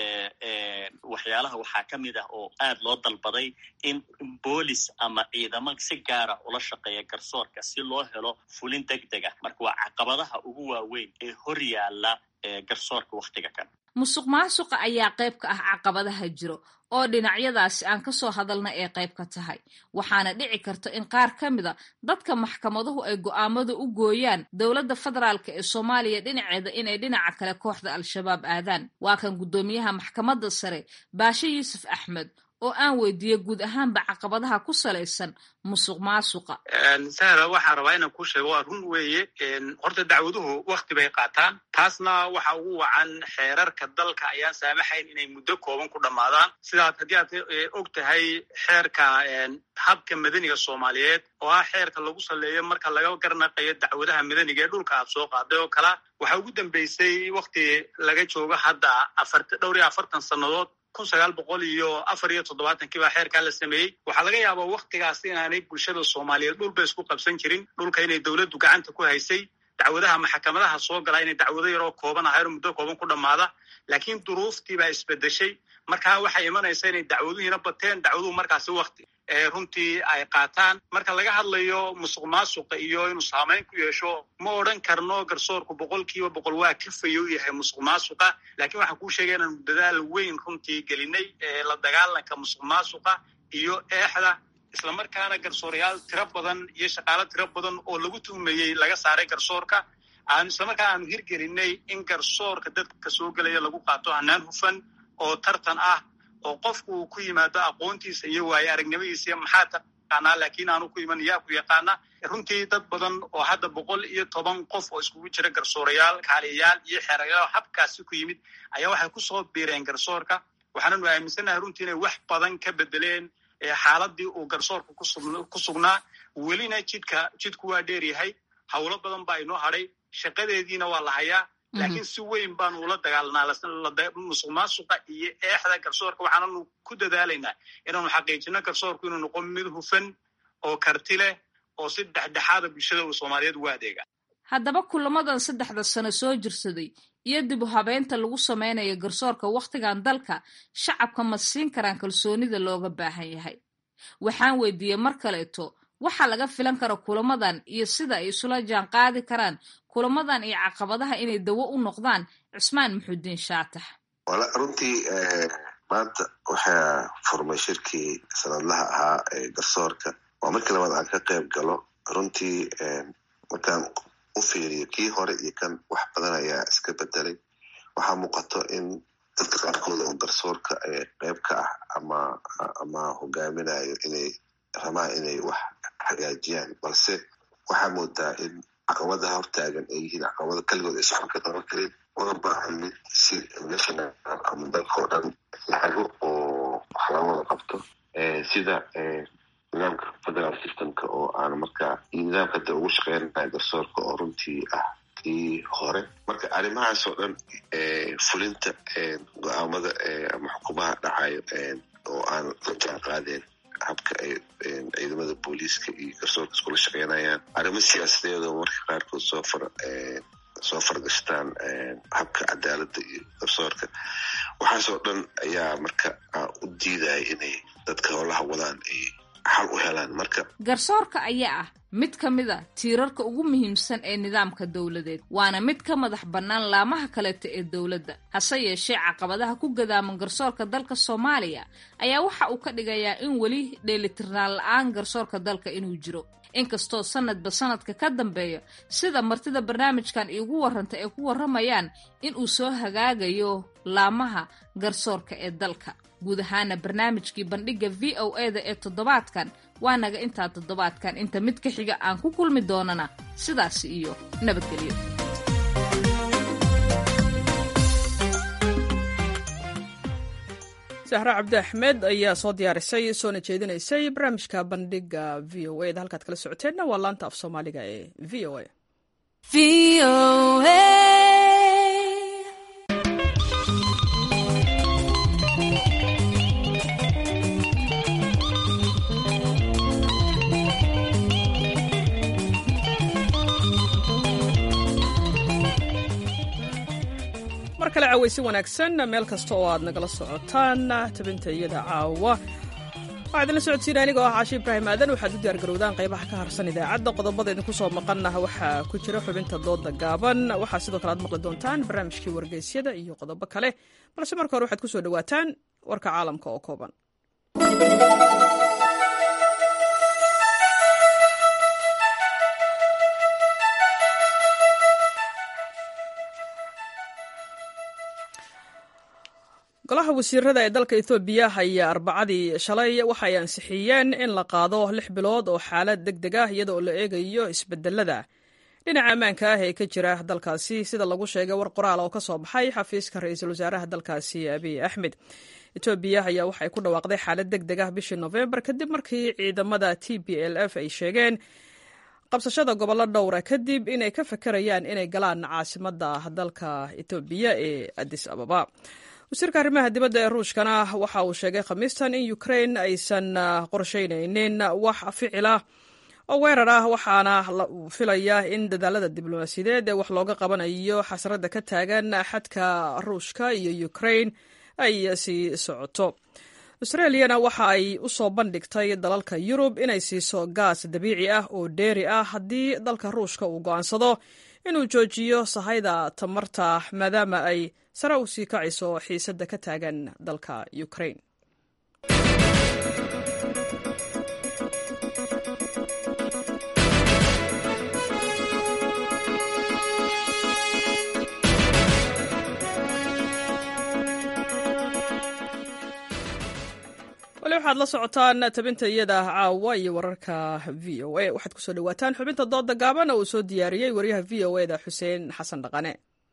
waxyaalaha waxaa ka mid ah oo aad loo dalbaday in boolis ama ciidamo si gaara ula shaqeeya garsoorka si loo helo fulin deg deg ah marka waa caqabadaha ugu waaweyn ee hor yaalla garsoorka wakhtiga kan musuq maasuqa ayaa qayb ka ah caqabadaha jiro oo dhinacyadaasi aan kasoo hadalna ee qayb ka tahay waxaana dhici karta in qaar ka mida dadka maxkamaduhu ay go'aamada u gooyaan dowladda federaalk ee soomaaliya dhinaceeda inay dhinaca kale kooxda al-shabaab aadaan waa kan guddoomiyaha maxkamadda sare baashe yuusuf axmed oo aan weydiiyey guud ahaanba caqabadaha ku salaysan musuq maasuqa sahra waxaan rabaa inaan ku sheego waa run weeye horta dacwaduhu wakti bay qaataan taasna waxa ugu wacan xeerarka dalka ayaan saamaxayn inay muddo kooban ku dhammaadaan sidaad haddii aad og tahay xeerka habka madaniga soomaaliyeed oo ah xeerka lagu saleeyo marka laga garnaqayo dacwadaha madaniga ee dhulka aad soo qaaday oo kala waxaa ugu dambeysay wakti laga joogo hadda dhowr iyo afartan sannadood kun sagaal boqol iyo afar iyo toddobaatankii baa xeerkaa la sameeyey waxaa laga yaabaa waktigaas inaanay bulshada soomaaliyeed dhulba isku qabsan jirin dhulka inay dowladdu gacanta ku haysay dacwadaha maxkamadaha soo galaa inay dacwado yaroo kooban ahayn oo muddo kooban ku dhammaada laakiin duruuftii baa isbedeshay markaa waxay imanaysa inay dacwaduhiina bateen dacwaduhu markaasi wakti runtii ay qaataan marka laga hadlayo musuq maasuqa iyo inuu saamayn ku yeesho ma odhan karno garsoorku boqol kiiba boqol waa kafayo u yahay musuq maasuqa laakiin waxaan kuu sheegay inaanu dadaal weyn runtii gelinay la dagaalanka musuq maasuqa iyo eexda islamarkaana garsoorayaal tiro badan iyo shaqaalo tiro badan oo lagu tuhmayey laga saaray garsoorka aanu islamarkaa aanu hirgelinay in garsoorka dadka soo gelaya lagu qaato hanaan hufan oo tartan ah oo qofku uu ku yimaado aqoontiisa iyo waaye aragnimadiisa iyo maxaa taqaanaa laakiin aanu ku iman yaa ku yaqaana runtii dad badan oo hadda boqol iyo toban qof oo iskugu jira garsoorayaal kaaliyayaal iyo xeerayaal habkaasi ku yimid ayaa waxay kusoo biireen garsoorka waxaananu aaminsannahay runtii inay wax badan ka bedeleen xaaladii uu garsoorka ku sugnaa welina jidka jidku waa dheer yahay howlo badan baa inoo hadhay shaqadeediina waa la hayaa laakiin si weyn baanu ula dagaalanaa musuq maasuqa iyo eexda garsoorka waxaananu ku dadaalaynaa inaanu xaqiijino garsoorku inuu noqo mid hufan oo karti leh oo si dhexdhexaada bulshada uu soomaaliyeed ugu adeega haddaba kulamadan saddexda sano soo jirsaday iyo dib u habeynta lagu samaynayo garsoorka wakhtigan dalka shacabka ma siin karaan kalsoonida looga baahan yahay waxaan weydiiyey mar kaleeto waxaa laga filan kara kulamadan iyo sida ay isula jaan qaadi karaan kulamadan iyo caqabadaha inay dawo u noqdaan cismaan muxudiin shaatax runtii maanta waxaa furmay shirkii sanadlaha ahaa ee garsoorka waa markii labaad aan ka qayb galo runtii markaan u fiiriyo kii hore iyo kan wax badan ayaa iska bedelay waxaa muuqato in dadka qaarkood oo garsoorka qeyb ka ah ama ama hogaaminayo inay rabaan inay wax hagaajiyaan balse waxaa moodaa in caqabadaha hortaagan ay yihiin caqabado kaligood ay socon ka qaban karin una baahan mid si national ama dalka oo dhan lacago oo wax laga wada qabto sida nidaamka federal systemka oo aan markaa iyo nidaamka hadda ugu shaqeynaya garsoorka oo runtii ah kii hore marka arrimahaas oo dhan fulinta go-aamada ama xukumaha dhacayo oo aan la jaan qaadeen habka ay ciidamada booliiska iyo garsoorka iskula shaqeynayaan arrimo siyaasadeed oo marka qaarkood soo far soo fargashtaan habka cadaaladda iyo garsoorka waxaasoo dhan ayaa marka u diidaya inay dadka howlaha wadaan ay xal u helaan marka garsoorka ayaa ah mid ka mid a tiirarka ugu muhiimsan ee nidaamka dowladeed waana mid ka madax bannaan laamaha kaleeta ee dowladda hase yeeshee caqabadaha ku gadaaman garsoorka dalka soomaaliya ayaa waxa uu ka dhigayaa in weli dheelitirnaan la-aan garsoorka dalka inuu jiro inkastoo sanadba sanadka ka dambeeya sida martida barnaamijkan iigu warranta ay ku warramayaan in uu soo hagaagayo laamaha garsoorka ee dalka guud ahaana barnaamijkii bandhigga v o e da ee toddobaadkan waa naga intaa toddobaadkan inta mid ka xiga aan ku kulmi doonana sidaasi iyo nabadgelyo sahre cabdi axmed ayaa soo diyaarisay soona jeedinaysay barnaamijka bandhigga v o e da halkaad kala socoteenna waa laanta af soomaaliga ee v o e mar kale cawaysi wanaagsan meel kasta oo aad nagala socotaan tabinta iyada caawa waxaa idinla socodsiina anigoo ah caashi ibraahim aadan waxaad u diyaargarowdaan qaybaha ka harsan idaacadda qodobada idinku soo maqanna waxaa ku jira xubinta dooda gaaban waxaa sidoo kale aad maqli doontaan barnaamijkii wargeysyada iyo qodobo kale balse marka hore waxaad ku soo dhowaataan warka caalamka oo kooban golaha wasiirada ee dalka ethoobiya ayaa arbacadii shalay waxay ansixiyeen in la qaado lix bilood oo xaalad deg deg ah iyada oo la eegayo isbedelada dhinaca ammaanka ah ee ka jira dalkaasi sida lagu sheegay war qoraal oo ka soo baxay xafiiska ra-iisul wasaaraha dalkaasi abiy axmed etoobiya ayaa waxay ku dhawaaqday xaalad deg deg ah bishii nofembar kadib markii ciidamada t b l f ay sheegeen qabsashada gobollo dhowra kadib inay ka fakarayaan inay galaan caasimada dalka etoobiya ee adis ababa wasiirka arrimaha dibadda ee ruushkana waxa uu sheegay khamiistan in ukrain aysan qorsheynaynin wax ficila oo weerar ah waxaana uu filayaa in dadaalada diblomaasiyadeed ee wax looga qabanayo xasradda ka taagan xadka ruushka iyo ukrain ay sii socoto australiyana waxa ay u soo bandhigtay dalalka yurub inay siiso gaas dabiici ah oo dheeri ah haddii dalka ruushka uu go'aansado inuu joojiyo sahayda tamarta maadaama ay sare u sii kacayso xiisadda ka taagan dalka ukrain wali waxaad la socotaan tabinta iyada caawa iyo wararka v o a waxaad kusoo dhawaataan xubinta dooda gaaban oo uu soo diyaariyey wariyaha v o e da xuseen xasan dhaqane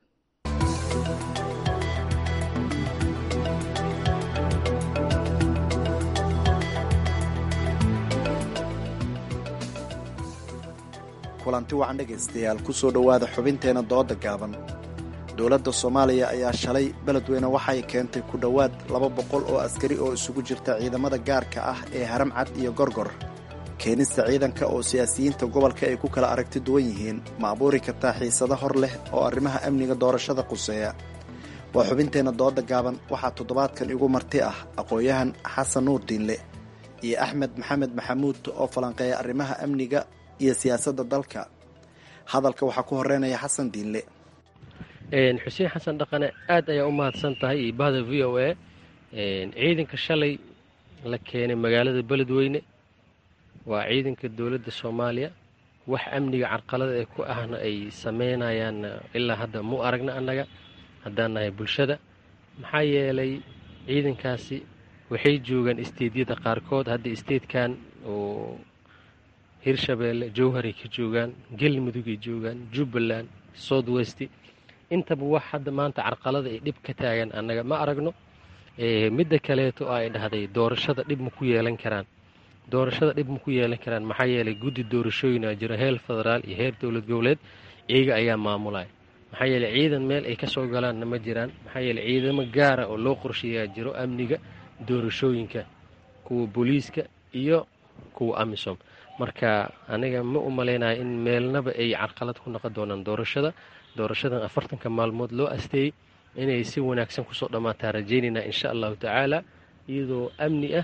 kulanti wacan dhegaystayaal ku soo dhowaada xubinteenna dooda gaaban dowladda soomaaliya ayaa shalay beledweyne waxay keentay ku dhowaad laba boqol oo askari oo isugu jirta ciidamada gaarka ah ee haram cad iyo gorgor keenista ciidanka oo siyaasiyiinta gobolka ay ku kala aragti duwan yihiin ma abuuri kartaa xiisado hor leh oo arrimaha amniga doorashada quseeya waa xubinteenna dooda gaaban waxaa toddobaadkan igu marti ah aqoon-yahan xasan nuur diinle iyo axmed maxamed maxamuud oo falanqeeya arrimaha amniga iyo siyaasadda dalka hadalka waxaa ku horeynaya xasan diinle xuseen xasan dhaqane aad ayaa u mahadsan tahay iyo bahda v o a ciidanka shalay la keenay magaalada beledweyne waa ciidanka dowladda soomaaliya wax amniga carqalada ee ku ahna ay sameynayaan ilaa hadda mu aragna annaga haddaan nahay bulshada maxaa yeelay ciidankaasi waxay joogaan isteedyada qaarkood hadda isteedkan oo hirshabeelle jowharay ka joogaan galmudugay joogaan jubbaland south west intaba wax hadda maanta carqalada ay dhib ka taagan annaga ma aragno midda kaleeto oo ay dhahday doorashada dhib ma ku yeelan karaan doorashada dhib ma ku yeelan karaan maxaa yeelay guddi doorashooyina jiro heer federaal iyo heer dowlad goboleed iyaga ayaa maamulaya maxaa yeeley ciidan meel ay kasoo galaanna ma jiraan maxaa yeeley ciidamo gaara oo loo qorsheeyaa jiro amniga doorashooyinka kuwa booliiska iyo kuwa amisom marka aniga ma u malaynayo in meelnaba ay carqalad ku noqon doonaan doorashada doorashadan afartanka maalmood loo asteeyey inay si wanaagsan kusoo dhammaataa rajaynaynaa insha allahu tacaala iyadoo amni ah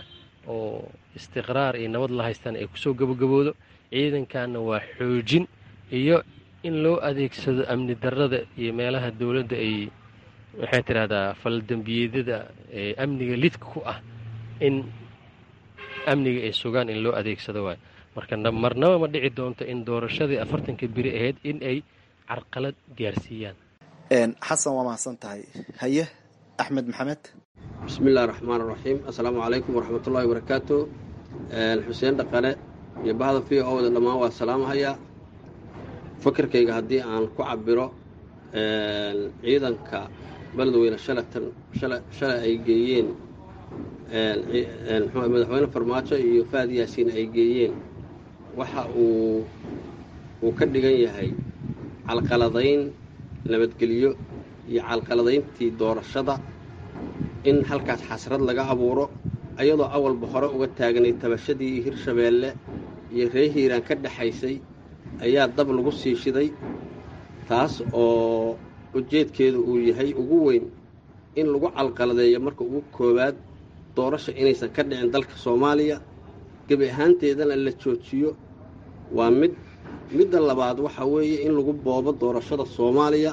oo istiqraar iyo nabad la haystaan ay kusoo gabagaboodo ciidankanna waa xoojin iyo in loo adeegsado amni darrada iyo meelaha dowladda ay waxay tidhahdaa faldembiyeedyada ee amniga lidka ku ah in amniga ay sugaan in loo adeegsado waayo marka marnaba ma dhici doonto in doorashadii afartanka beri ahayd in ay carqalad gaarsiiyaan xasan waa mahadsan tahay haye axmed maxamed bismi illahi raxmaan raxiim assalaamu calaykum waraxmatullahi wabarakaatu xuseen dhaqane iyo bahda v o da dhammaan waa salaamahayaa fakarkayga haddii aan ku cabiro ciidanka beledweyne shalatan shalay ay geeyeen madaxweyne farmaajo iyo faad yaasiin ay geeyeen waxa uu uu ka dhigan yahay calqaladayn nabadgelyo iyo calqaladayntii doorashada in halkaas xasrad laga abuuro ayadoo awalba hore uga taagnay tabashadii hirshabeelle iyo ree hiiraan ka dhexaysay ayaa dab lagu sii shiday taas oo ujeedkeedu uu yahay ugu weyn in lagu calqaladeeyo marka ugu koowaad doorasha inaysan ka dhicin dalka soomaaliya gebi ahaanteedana la joojiyo waa mid midda labaad waxaa weeye in lagu boobo doorashada soomaaliya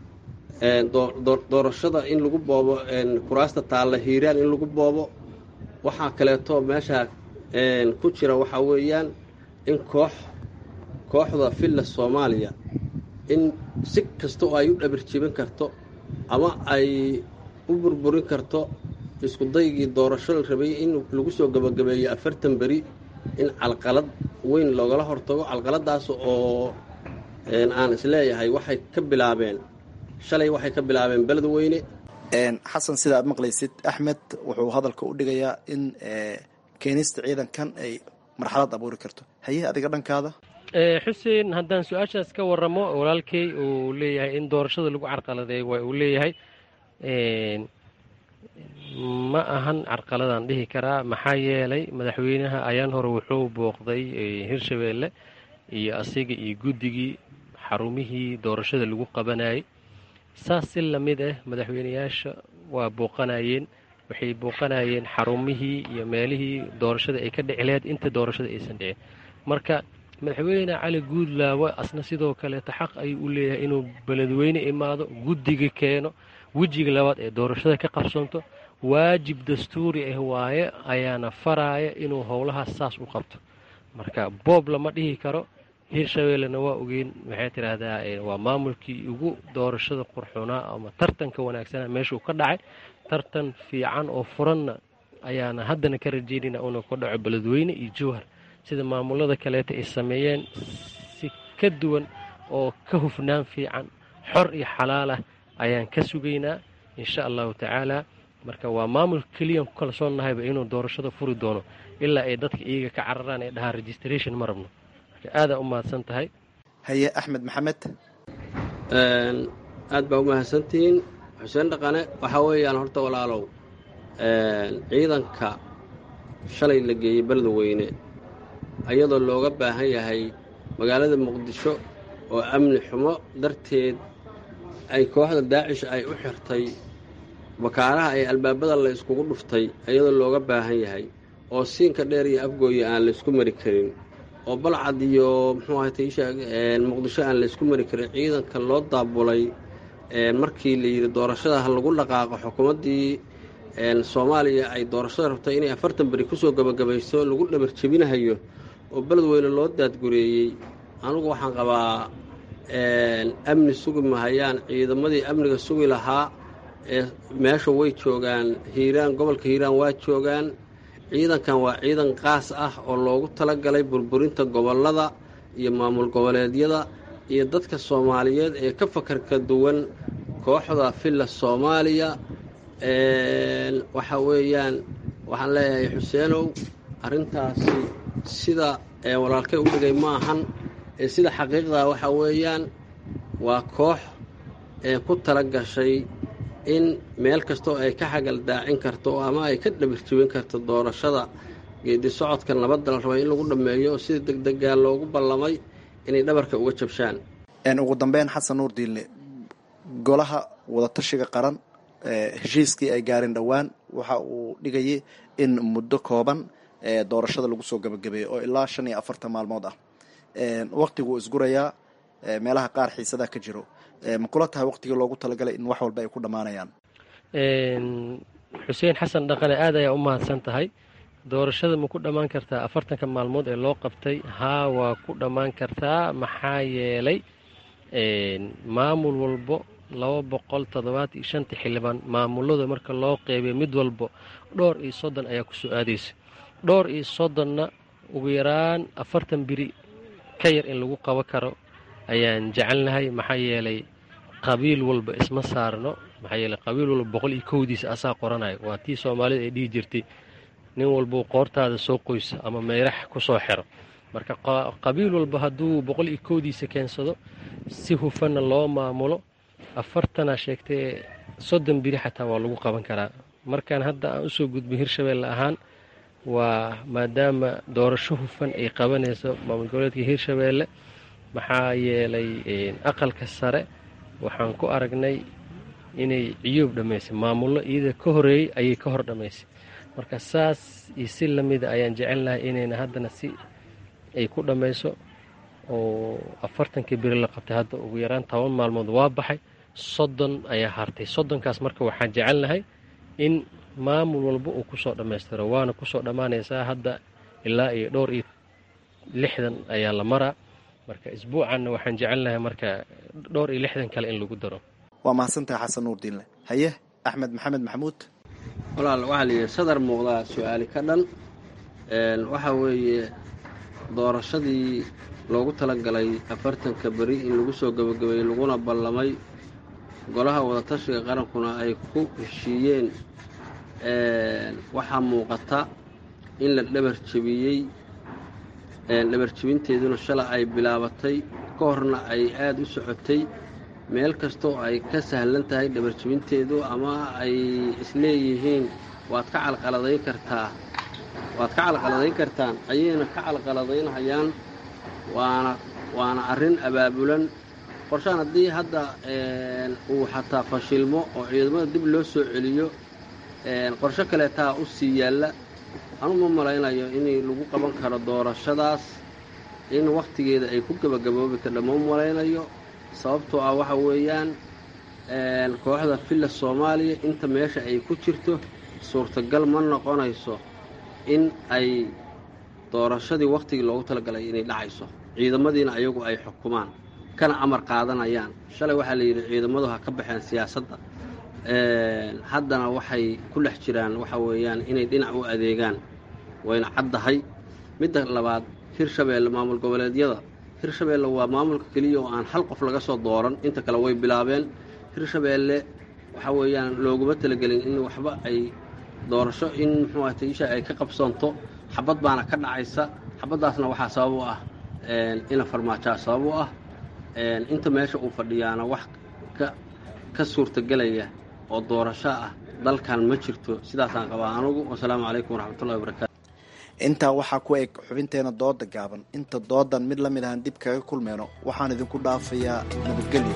doorashada in lagu boobo kuraasta taalla hiiraan in lagu boobo waxaa kaleeto meeshaa ku jira waxaa weeyaan in koox kooxda villa soomaaliya in si kasta oo ay u dhabirjibin karto ama ay u burburin karto isku daygii doorasho la rabay in lagu soo gabagabeeyo afartan beri in calqalad weyn loogala hortago calqaladaas oo aan isleeyahay waxay ka bilaabeen shalay waxay ka bilaabeen beledweyne xasan sida aad maqlaysid axmed wuxuu hadalka u dhigayaa in keenista ciidankan ay marxalad abuuri karto haye adiga dhankaada xuseen haddaan su-aashaas ka waramo walaalkay uu leeyahay in doorashada lagu carqaladeeyo waa uu leeyahay ma ahan carqaladaan dhihi karaa maxaa yeelay madaxweynaha ayaan hore wuxuu booqday hirshabeelle iyo asiga iyo guddigii xarumihii doorashada lagu qabanayay saas si lamid ah madaxweyneyaasha waa booqanayeen waxay booqanayeen xarumihii iyo meelihii doorashada ay ka dhici lahayd inta doorashada aysan dhicin marka madaxweyne cali guudlaawe asna sidoo kaleeta xaq ayuu u leeyahay inuu beledweyne imaado guddiga keeno wejiga labaad ee doorashada ka qabsanto waajib dastuuri ah waaye ayaana faraaya inuu howlahaas saas u qabto marka boob lama dhihi karo hirshabeellena waa ogeyn waxay tidhaahdaa waa maamulkii ugu doorashada qurxunaa ama tartanka wanaagsana meeshuu ka dhacay tartan fiican oo furanna ayaana haddana ka rajeynayna inuu ka dhaco beledweyne iyo jowhar sida maamulada kaleeta ay sameeyeen si ka duwan oo ka hufnaan fiican xor iyo xalaal ah ayaan ka sugaynaa insha allahu tacaala marka waa maamul keliyan ku kalsoonnahayba inuu doorashada furi doono ilaa ay dadka iyaga ka cararaan ee dhahaa registration ma rabno marka aadaa u mahadsan tahay haye axmed maxamed aad baa u mahadsantihiin xuseen dhaqane waxaa weeyaan horta walaalow ciidanka shalay la geeyey beledweyne ayadoo looga baahan yahay magaalada muqdisho oo amni xumo darteed ay kooxda daacish ay u xirtay bakaaraha ay albaabada la iskugu dhuftay ayadoo looga baahan yahay oo siinka dheer iyo afgooya aan laysku mari karin oo balcad iyo muxuu ahatay muqdisho aan laysku mari karin ciidanka loo daabulay markii la yidhi doorashada ha lagu dhaqaaqo xukuumaddii soomaaliya ay doorashada rabtay inay afartan beri kusoo gabagabayso lagu dhabar jebinahayo oo beledweyne loo daadgureeyey anugu waxaan qabaa amni sugi mahayaan ciidamadii amniga sugi lahaa ee meesha way joogaan hiiraan gobolka hiiraan waa joogaan ciidankan waa ciidan qaas ah oo loogu talagalay burburinta gobollada iyo maamul goboleedyada iyo dadka soomaaliyeed ee ka fakarka duwan kooxda villa soomaaliya waxa weeyaan waxaan leeyahay xuseenow arrintaasi sida walaalkay u dhigay ma ahan sida xaqiiqdaa waxaa weeyaan waa koox ee ku tala gashay in meel kastoo ay ka xagal daacin karto ama ay ka dhabirjibin karto doorashada geedi socodka nabadda la rabay in lagu dhammeeyo oo sida degdegaa loogu ballamay inay dhabarka uga jabshaan ugu dambeyn xasan nuur diille golaha wadatashiga qaran heshiiskii ay gaareen dhowaan waxa uu dhigayay in muddo kooban doorashada lagu soo gabagabeeyey oo ilaa shan iyo afartan maalmood ah waqtiguu isgurayaa meelaha qaar xiisadaa ka jiro ma kula tahay waqtigii loogu talagalay in wax walba ay ku dhammaanayaan xuseen xasan dhaqane aad ayaa u mahadsan tahay doorashada ma ku dhammaan kartaa afartanka maalmood ee loo qabtay haa waa ku dhammaan kartaa maxaa yeelay maamul walbo laba boqol toddobaat iyo shanta xildhibaan maamulada marka loo qeybiyo mid walbo dhowr iyo soddon ayaa ku soo aadaysa dhowr iyo soddonna ugu yaraan afartan biri ka yar in lagu qabo karo ayaan jecelnahay maxaa yeelay qabiil walba isma saarno maxaa yeeley qabiil walba boqol iyo kowdiisa asaa qoranayo waa tii soomaalida ay dhihi jirtay nin walbuu qoortaada soo qoyso ama meyrax ku soo xiro marka qabiil walba hadduu boqol iyo kowdiisa keensado si hufanna loo maamulo afartana sheegtay soddon biri xataa waa lagu qaban karaa markaan hadda aan usoo gudbay hirshabeelle ahaan waa maadaama doorasho hufan ay qabanayso maamul goboleedka hirshabeelle maxaa yeelay aqalka sare waxaan ku aragnay inay ciyoob dhammaysay maamullo iyada ka horeeyey ayay ka hor dhammaysay marka saas iyo si lamida ayaan jecelnahay inayna haddana si ay ku dhammayso oo afartankii beri la qabtay hadda ugu yaraan toban maalmood waa baxay soddon ayaa hartay soddonkaas marka waxaan jecelnahay in maamul walba uu kusoo dhammaystiro waana kusoo dhammaanaysaa hadda ilaa iyo dhowr iyo lixdan ayaa la maraa marka isbuucanna waxaan jecelnahay marka dhowr iyo lixdan kale in lagu daro waa mahadsantahay xasan nuurdiinle haye axmed maxamed maxamuud walaal waxaa la yidhi sadar muuqdaa su-aali ka dhan waxaa weeye doorashadii loogu talagalay afartanka beri in lagu soo gebagabeeyey laguna ballamay golaha wadatashiga qarankuna ay ku heshiiyeen waxaa muuqata in la dhabar jebiyey dhabar jebinteeduna shala ay bilaabatay ka horna ay aada u socotay meel kastoo ay ka sahlan tahay dhabar jebinteedu ama ay isleeyihiin waad ka calqaladayn kartaa waad ka calqaladayn kartaan ayayna ka calqaladaynhayaan waana waana arrin abaabulan qorshaan haddii hadda uu xataa fashilmo oo ciidamada dib loo soo celiyo qorsho kaleetaa u sii yaalla anu ma malaynayo in lagu qaban karo doorashadaas in wakhtigeeda ay ku gebagaboobi kardha ma malaynayo sababtoo ah waxa weeyaan kooxda villa soomaaliya inta meesha ay ku jirto suurtagal ma noqonayso in ay doorashadii wakhtigii loogu talagalay inay dhacayso ciidamadiina ayagu ay xukumaan kana amar qaadanayaan shalay waxaa la yidhi ciidamadu ha ka baxeen siyaasadda haddana waxay ku dhex jiraan waxa weeyaan inay dhinac u adeegaan wayna caddahay midda labaad hirshabeelle maamul goboleedyada hirshabeelle waa maamulka keliya oo aan hal qof laga soo dooran inta kale way bilaabeen hirshabeelle waxa weeyaan looguma talagelin in waxba ay doorasho in muxuu ahata isha ay ka qabsanto xabad baana ka dhacaysa xabaddaasna waxaa sabab u ah ina farmaajaa sabab u ah inta meesha uu fadhiyaana wax ka ka suurtagelaya oo doorasho ah dalkan ma jirto sidaasaan qabaa anugu wasalaamu calaykum waraxmatullahi wabarakatu intaa waxaa ku eg xubinteena dooda gaaban inta doodan mid la mid ahaan dib kaga kulmeyno waxaan idinku dhaafayaa nabadgelyo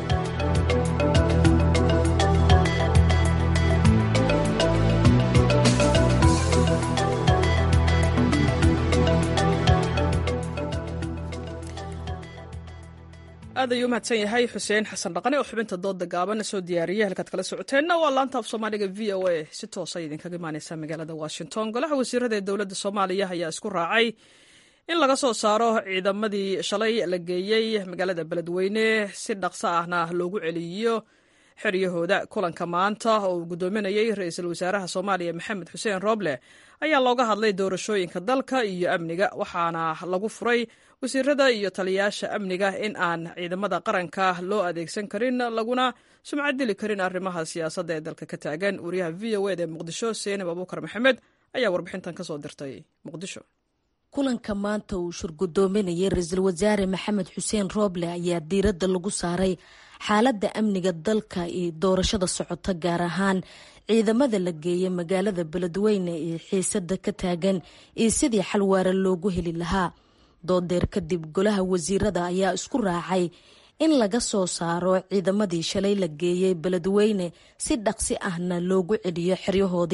aad ayuu umahadsan yahay xuseen xasan dhaqane oo xubinta dooda gaaban soo diyaariyay halkaad kala socoteenna waa laanta af soomaaliga v o a si toosa idinkaga imaaneysa magaalada washington golaha wasiirada ee dowladda soomaaliya ayaa isku raacay in laga soo saaro ciidamadii shalay la geeyey magaalada beledweyne si dhaqso ahna loogu celiyo xeryahooda kulanka maanta oo uu guddoominayey ra-iisul wasaaraha soomaaliya maxamed xuseen rooble ayaa looga hadlay doorashooyinka dalka iyo amniga waxaana lagu furay wasiirada iyo taliyayaasha amniga in aan ciidamada qaranka loo adeegsan karin laguna sumcad dili karin arrimaha siyaasadda ee dalka ka taagan wariyaha v o ed ee muqdisho seenab abuukar maxamed ayaa warbixintan kasoo dirtay muqdisho kulanka maanta uu shurgudoominayay ra-iisul wasaare maxamed xuseen rooble ayaa diiradda lagu saaray xaaladda amniga dalka iyo doorashada socota gaar ahaan ciidamada la geeyay magaalada beledweyne iyo xiisada ka taagan iyo sidii xalwaara loogu heli lahaa doodeer kadib golaha wasiirada ayaa isku raacay in laga soo saaro ciidamadii shalay la geeyey beledweyne si dhaqsi ahna loogu celiyo xeryahoodii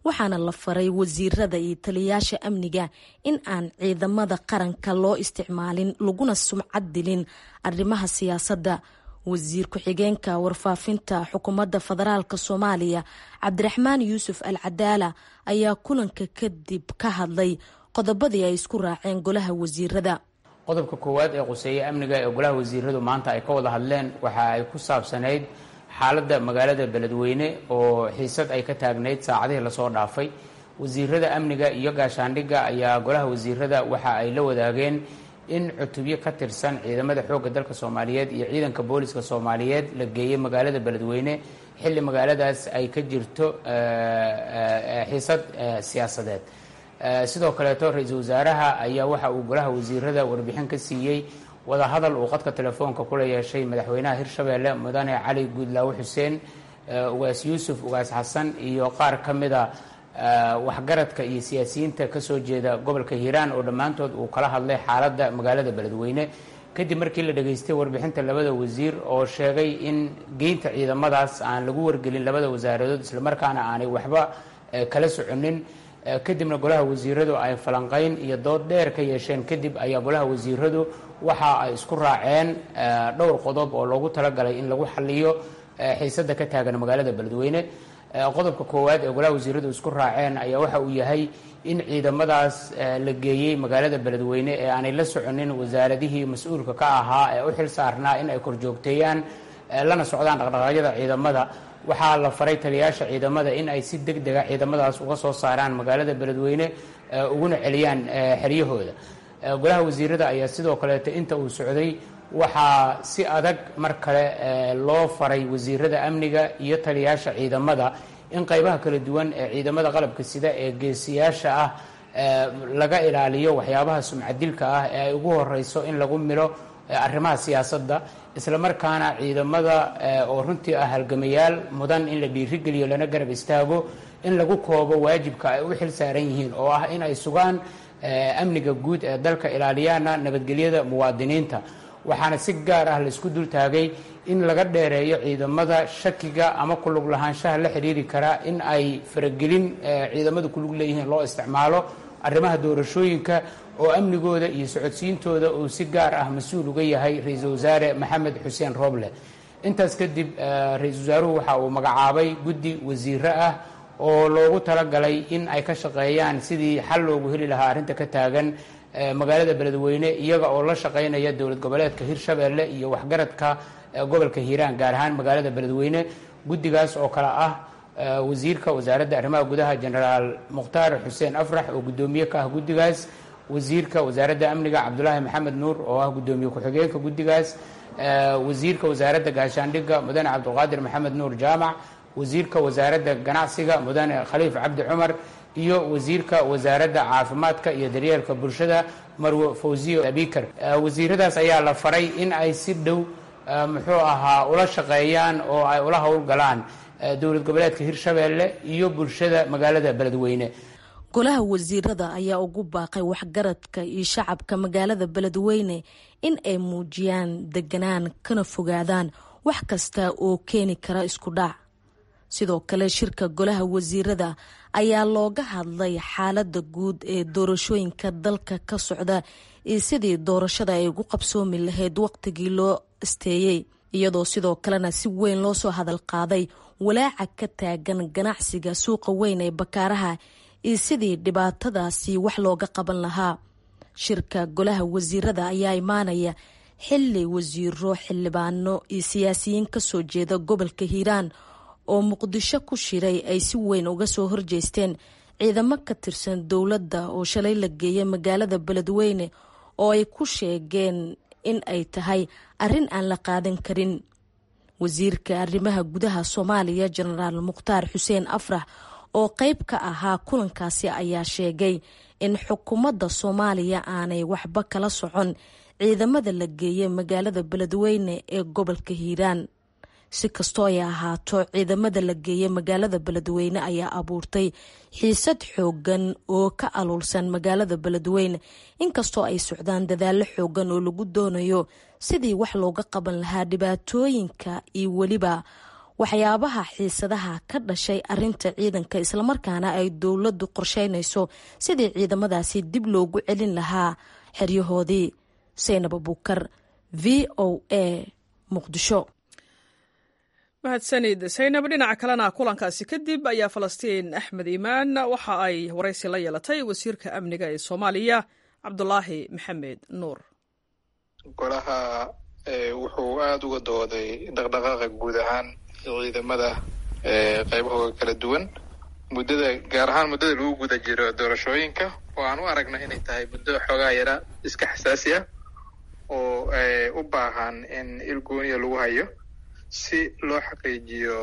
waxaana la faray wasiirada iyo taliyayaasha amniga in aan ciidamada qaranka loo isticmaalin laguna sumcad dilin arrimaha siyaasadda wasiir ku-xigeenka warfaafinta xukuumadda federaalk soomaaliya cabdiraxmaan yuusuf al cadaala ayaa kulanka kadib ka hadlay qodobadii ay isku raaceen golaha wasiirada qodobka koowaad ee quseeye amniga ee golaha wasiiradu maanta ay ka wada hadleen waxa ay ku saabsanayd xaaladda magaalada beledweyne oo xiisad ay ka taagnayd saacadihii lasoo dhaafay wasiirada amniga iyo gaashaandhigga ayaa golaha wasiirada waxa ay la wadaageen in cutubyo ka tirsan ciidamada xoogga dalka soomaaliyeed iyo ciidanka booliska soomaaliyeed la geeyey magaalada beledweyne xilli magaaladaas ay ka jirto xiisad siyaasadeed sidoo kaleeto ra-iisul wasaaraha ayaa waxa uu golaha wasiirada warbixin ka siiyey wadahadal uu qadka telefoonka kula yeeshay madaxweynaha hirshabeelle mudane cali guudlaawe xuseen ugaas yuusuf ugaas xasan iyo qaar ka mida waxgaradka iyo siyaasiyiinta kasoo jeeda gobolka hiiraan oo dhammaantood uu kala hadlay xaaladda magaalada beledweyne kadib markii la dhageystay warbixinta labada wasiir oo sheegay in geynta ciidamadaas aan lagu wargelin labada wasaaradood islamarkaana aanay waxba kala soconin kadibna golaha wasiiradu ay falanqayn iyo dood dheer ka yeesheen kadib ayaa golaha wasiiradu waxa ay isku raaceen dhowr qodob oo loogu talagalay in lagu xaliyo xiisada ka taagan magaalada beledweyne qodobka koowaad ee golaha wasiiradu isku raaceen ayaa waxa uu yahay in ciidamadaas la geeyey magaalada beledweyne ee aanay la soconin wasaaradihii mas-uulka ka ahaa ee u xil saarnaa in ay korjoogteeyaan lana socdaan dhaqdhaqaaqyada ciidamada waxaa la faray taliyayaasha ciidamada in ay si deg dega ciidamadaas uga soo saaraan magaalada beledweyne uguna celiyaan xeryahooda golaha wasiirada ayaa sidoo kaleeto inta uu socday waxaa si adag mar kale loo faray wasiirada amniga iyo taliyayaasha ciidamada in qaybaha kala duwan ee ciidamada qalabka sida ee geesiyaasha ah laga ilaaliyo waxyaabaha sumcadilka ah ee ay ugu horeyso in lagu milo arrimaha siyaasadda islamarkaana ciidamada oo runtii ah halgamayaal mudan in la dhiirigeliyo lana garab istaago in lagu koobo waajibka ay u xil saaran yihiin oo ah in ay sugaan amniga guud ee dalka ilaaliyaana nabadgelyada muwaadiniinta waxaana si gaar ah laisku dul taagay in laga dheereeyo ciidamada shakiga ama kulug lahaanshaha la xidhiiri karaa in ay faragelin ciidamadu kulug leeyihiin loo isticmaalo arrimaha doorashooyinka oo amnigooda iyo socodsiintooda uu si gaar ah mas-uul uga yahay ra-iisul wasaare maxamed xuseen rooble intaas kadib ra-iisul wasaaruhu waxa uu magacaabay guddi wasiiro ah oo loogu talagalay in ay ka shaqeeyaan sidii xal loogu heli lahaa arrinta ka taagan magaalada beledweyne iyaga oo la shaqeynaya dowlad goboleedka hirshabeelle iyo waxgaradka gobolka hiiraan gaar ahaan magaalada beledweyne guddigaas oo kale ah wasiirka wasaaradda arrimaha gudaha genaraal mukhtaar xuseen afrax oo guddoomiye ka ah guddigaas wasiirka wasaaradda amniga cabdulaahi maxamed nuur oo ah guddoomiye ku-xigeenka guddigaas wasiirka wasaaradda gaashaandhigga mudane cabdulqaadir maxamed nuur jaamac wasiirka wasaaradda ganacsiga mudane khaliif cabdi cumar iyo wasiirka wasaaradda caafimaadka iyo daryeelka bulshada marwe fawziyo abikar wasiiradaas ayaa la faray in ay si dhow muxuu ahaa ula shaqeeyaan oo ay ula howlgalaan dowlad goboleedka hirshabeelle iyo bulshada magaalada beledweyne golaha wasiirada ayaa ugu baaqay waxgaradka iyo shacabka magaalada beledweyne in ay muujiyaan deganaan kana fogaadaan wax kasta oo keeni kara isku dhac sidoo kale shirka golaha wasiirada ayaa looga hadlay xaalada guud ee doorashooyinka dalka ka socda iyo sidii doorashada ay ugu qabsoomi lahayd waqtigii loo asteeyey iyadoo sidoo kalena si weyn loo soo hadal qaaday walaaca ka taagan ganacsiga suuqa weyn ee bakaaraha iyo sidii dhibaatadaasi wax looga qaban lahaa shirka golaha wasiirada ayaa imaanaya xili wasiiro xildhibaano iyo siyaasiyiin kasoo jeeda gobolka hiiraan oo muqdisho ku shiray ay si weyn uga soo horjeesteen ciidamo ka tirsan dowladda oo shalay la geeyay magaalada beledweyne oo ay ku sheegeen in ay tahay arrin aan la qaadan karin wasiirka arrimaha gudaha soomaaliya jenaraal mukhtaar xuseen afrax oo qeyb ka ahaa kulankaasi ayaa sheegay in xukuumadda soomaaliya aanay waxba kala socon ciidamada la geeyay magaalada beledweyne ee gobolka hiiraan si kastoo ay ahaato ciidamada la geeyay magaalada beledweyne ayaa abuurtay xiisad xoogan oo ka aluulsan magaalada beledweyne inkastoo ay socdaan dadaallo xoogan oo lagu doonayo sidii wax looga qaban lahaa dhibaatooyinka iyo weliba waxyaabaha xiisadaha ka dhashay arinta ciidanka islamarkaana ay dowladdu qorsheynayso sidii ciidamadaasi dib loogu celin lahaa xeryahoodii saynab abuukar v o a muqdisho mahadsanid saynab dhinaca kalena kulankaasi kadib ayaa falastiin axmed iimaan waxa ay waraysi la yeelatay wasiirka amniga ee soomaaliya cabdulaahi maxamed nuur golaha wuxuu aada uga dooday dhaqdhaqaaqa guud ahaan ciidamada qaybahooda kala duwan muddada gaar ahaan muddada lagu guda jiro doorashooyinka oo aan u aragna inay tahay muddo xoogaa yara iska xasaasi ah oo u baahan in il gooniya lagu hayo si loo xaqiijiyo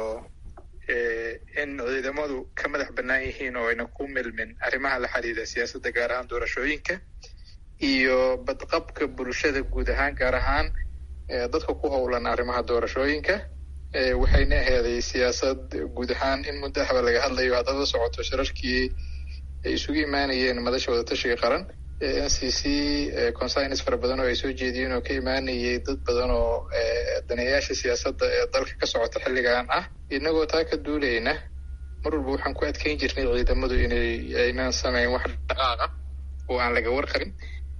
in ciidamadu ka madax bannaan yihiin oo ayna ku milmin arrimaha la xiriira siyaasadda gaar ahaan doorashooyinka iyo badqabka bulshada guud ahaan gaar ahaan dadka ku howlan arrimaha doorashooyinka waxayna aheeday siyaasad guud ahaan in muddo ahba laga hadlayo haddaad la socoto shirarkii ay isugu imaanayeen madasha wadatashiga qaran n c c consines fara badan oo ay soo jeediyeen oo ka imaanayay dad badan oo daneeyaasha siyaasadda ee dalka ka socota xilligan ah inagoo taa ka duulayna mar walba waxaan ku adkeyn jirnay ciidamadu inay aynan samayn wax dhaqaaqa oo aan laga warqabin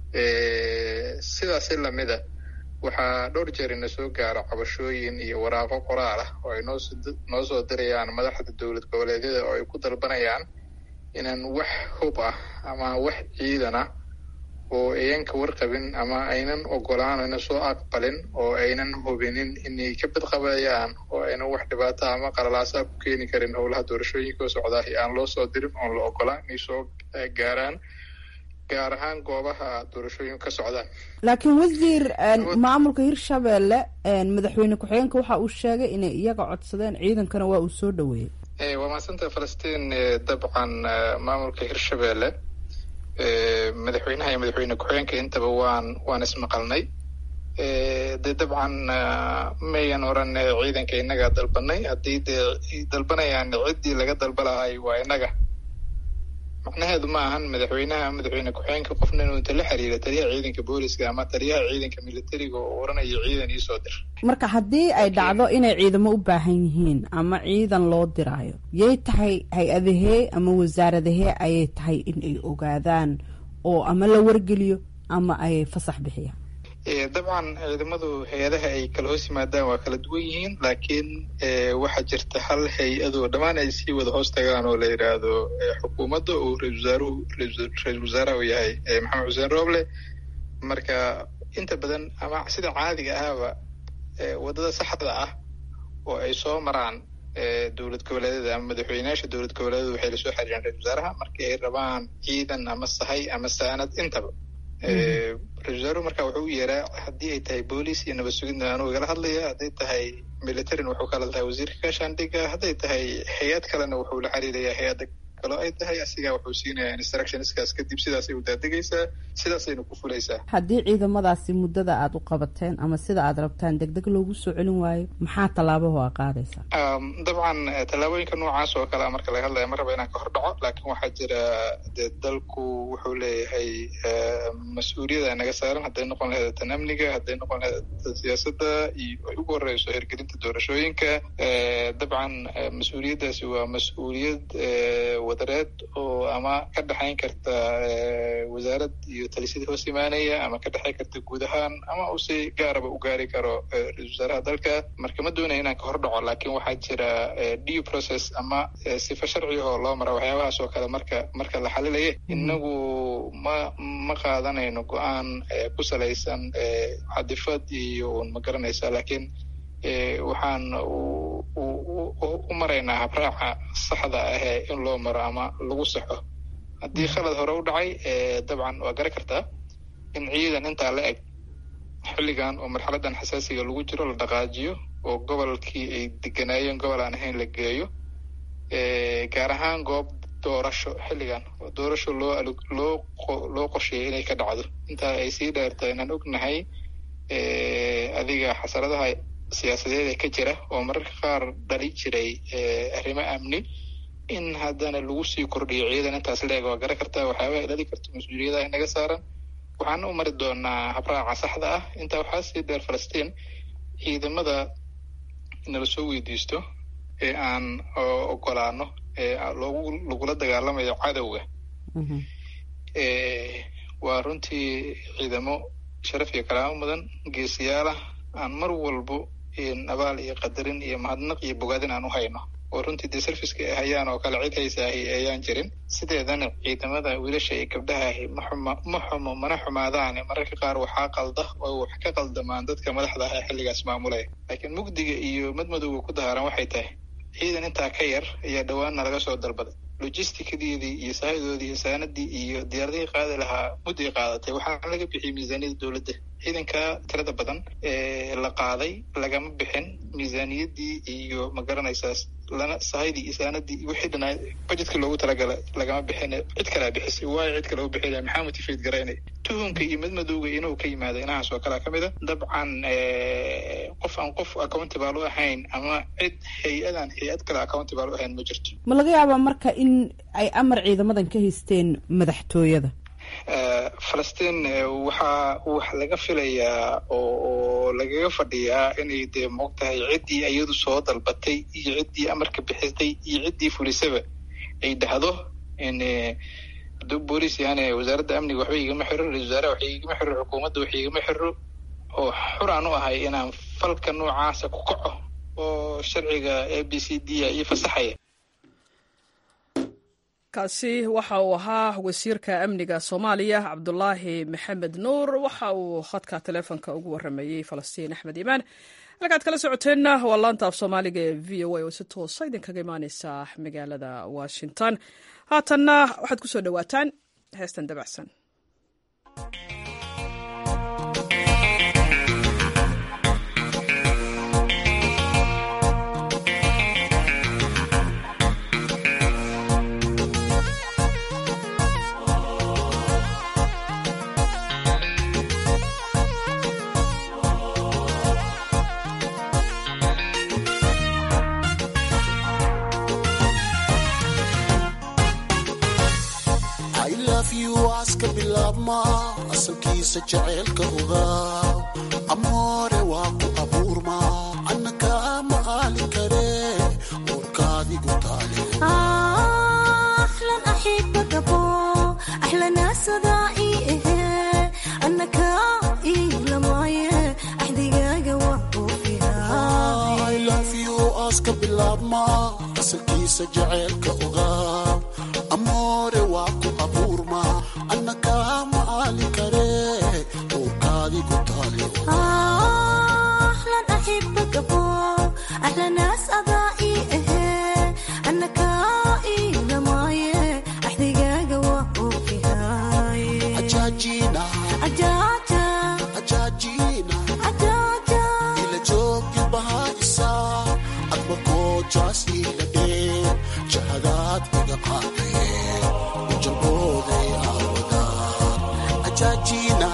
sidaasi lamida waxaa dhowr jeer ina soo gaaro cabashooyin iyo waraaqo qoraal ah oo ay noonoo soo dirayaan madaxda dowlad goboleedyada oo ay ku dalbanayaan inaan wax hub ah ama wax ciidan ah oo ayan ka warqabin ama aynan ogolaan aynan soo aqbalin oo aynan hubinin inay ka badqabayaan oo aynan wax dhibaata ama qalalaasaa ku keeni karin howlaha doorashooyinka oo socdaahi aan loo soo dirin oon la ogolaan inay soo gaaraan gaar ahaan goobaha doorashooyinku ka socdaan laakiin wasiir maamulka hirshabelle madaxweyne ku-xigeenka waxa uu sheegay inay iyaga codsadeen ciidankana waa uu soo dhaweeyey waa mahadsanta falastiin dabcan maamulka hirshabelle madaxweynaha iyo madaxweyne ku-xigeenka intaba waan waan ismaqalnay dee dabcan mayan oran ciidanka innagaa dalbanay haddii dee dalbanayaan ciddii laga dalba lahay waa innaga macnaheedu ma ahan madaxweynaha madaxweyne ku-xigeenka qofna inuu inta la xiriira taliyaha ciidanka booliska ama taliyaha ciidanka militariga oo oranayo ciidan iisoo dir marka haddii ay dhacdo inay ciidamo u baahan yihiin ama ciidan loo diraayo yay tahay hay-adahee ama wasaaradahee ayay tahay in ay ogaadaan oo ama la wargeliyo ama ay fasax bixiyaan dabcan ciidamadu hay-adaha ay kala hoos yimaadaan waa kala duwan yihiin laakiin waxaa jirta hal hay-adoo dhammaan ay sii wada hoos tagaan oo la yidhaahdo xukuumadda oo ra-isul wasaaruhu ra-isul wasaaraha uu yahay maxamed xuseen rooble marka inta badan ama sida caadiga ahaba waddada saxda ah oo ay soo maraan dowlad goboleedyada ama madaxweyneyaasha dowlad goboleedyada waxay lasoo xiriiraan ra-isul wasaaraha markii ay rabaan ciidan ama sahay ama saanad intaba ra-isul wasaaruhu marka wuxuu u yeeraa haddii ay tahay booliis iyo nabad sugidna anuu igala hadlaya hadday tahay militarin wuxuu kala tahay wasiirka gaashaandhiga hadday tahay hay-ad kalena wuxuu la xiriirayaa hay-adda kalo ay tahay asigaa wuxuu siinayaa instructionskaas kadib sidaasay u daadegaysaa sidaasayna ku fulaysaa haddii ciidamadaasi muddada aada u qabateen ama sida aad rabtaan deg deg loogu soo celin waayo maxaa tallaabaho a qaadaysaa dabcan tallaabooyinka noocaas oo kale marka laga hadlaya ma raba inaan ka hor dhaco laakiin waxaa jira dee dalku wuxuu leeyahay mas-uuliyada naga saaran hadday noqon lahayd tan amniga hadday noqon lahayd tan siyaasadda iyo ay ugu horeyso hirgelinta doorashooyinka dabcan mas-uuliyaddaasi waa mas-uuliyad wadareed oo ama ka dhexayn karta wasaarad iyo talisyada hoos imaanaya ama ka dhexayn karta guud ahaan ama uu si gaaraba u gaari karo ra-isul wasaaraha dalka marka ma doonaya inaan ka hor dhaco laakiin waxaa jira due process ama sifa sharci oo loo mara waxyaabahaas oo kale marka marka la xalilaya inagu ma ma qaadanayno go-aan ku salaysan cadifad iyo un ma garanaysa laakiin waxaan u maraynaa habraaca saxda ahee in loo maro ama lagu saxo haddii khalad hore u dhacay dabcan waa garan kartaa in ciidan intaa la eg xilligan oo marxaladan xasaasiga lagu jiro la dhaqaajiyo oo gobolkii ay deganaayeen gobol aan ahayn la geeyo gaar ahaan goob doorasho xilligan oo doorasho loo loo loo qorsheeyay inay ka dhacdo intaa ay sii dheerta inaan ognahay adiga xasaradaha siyaasadeed ee ka jira oo mararka qaar dhali jiray arrimo amni in haddana lagu sii kordhiyo ciidan intaas la eg waa garan kartaa waxyaabaha ay dhali karto mas-uuliyadaha inaga saaran waxaan u mari doonaa habraaca saxda ah intaa waxaa sii dheer falastiin ciidamada nala soo weydiisto ee aan ogolaano loogu lagula dagaalamayo cadowga waa runtii ciidamo sharaf iyo kalaamo mudan geesiyaalah aan mar walbo abaal iyo qadarin iyo mahadnaq iyo bogaadin aan u hayno oo runtii dee serviceka ay hayaan oo kale cid haysaahi ayaan jirin sideedana ciidamada wiilasha iyo gabdhahaahi maxuma ma xumo mana xumaadaane mararka qaar waxaa qalda oo wax ka qaldamaan dadka madaxda ah ee xilligaas maamulaya laakiin mugdiga iyo madmadowga ku dahaaran waxay tahay ciidan intaa ka yar ayaa dhowaanna laga soo dalbaday logisticadeedii iyo saahidoodii iyo saanadii iyo diyaaradihii qaadi lahaa mudday qaadatay waxaa laga bixiyay miisaaniyada dowladda ciidanka tirada badan ee la qaaday lagama bixin miisaaniyadii iyo ma garanaysaas lana sahaydi iyo saanadii wixii dhanaa bajetkii loogu talagala lagama bixin cid kalea bixisay waayo cid kale u bixinaya maxaa motivate garaynay tuhunka iyo madmadowga inuu ka yimaada inahaas oo kalea ka mid a dabcan qof aan qof accountable u ahayn ama cid hay-adan hay-ad kale accountable u ahayn ma jirto ma laga yaabaa marka in ay amar ciidamadan ka haysteen madaxtooyada falastiin waxaa wax laga filayaa oo lagaga fadhiyaa inay dee moogtahay ciddii iyadu soo dalbatay iyo ciddii amarka bixisay iyo ciddii fulisaba ay dhahdo hadduu booliis yahaane wasaaradda amniga waxba igama xiro ra-isul wasaaraha wax igama xiro xukuumadda wax igama xiro oo xur aan u ahay inaan falka noocaasa ku kaco oo sharciga a b c d a iyo fasaxaya kaasi waxa uu ahaa wasiirka amniga soomaaliya cabdulaahi maxamed nuur waxa uu khadka taleefonka ugu waramayey falastiin axmed iimaan halkaad kala socoteenna waa laanta af soomaaliga ee v o a oo si toosa idinkaga imaaneysa magaalada washington haatanna waxaad ku soo dhowaataan heestan dabacsan aska bilaabma asalkiisa jaceylka ogaa amoore waa ku abuurma annaka ma aali kare uurkaadigu taale aska bilaabma asalkiisa jaceylka ogaa amoore waa ku abuurma annaka ma aali kare uurkaadigu taale ajaajina ajaajina ila joogi bahaisa adma koojaas ila dhee jahadaad iga qaadaye ujalbooday aawada ajaajina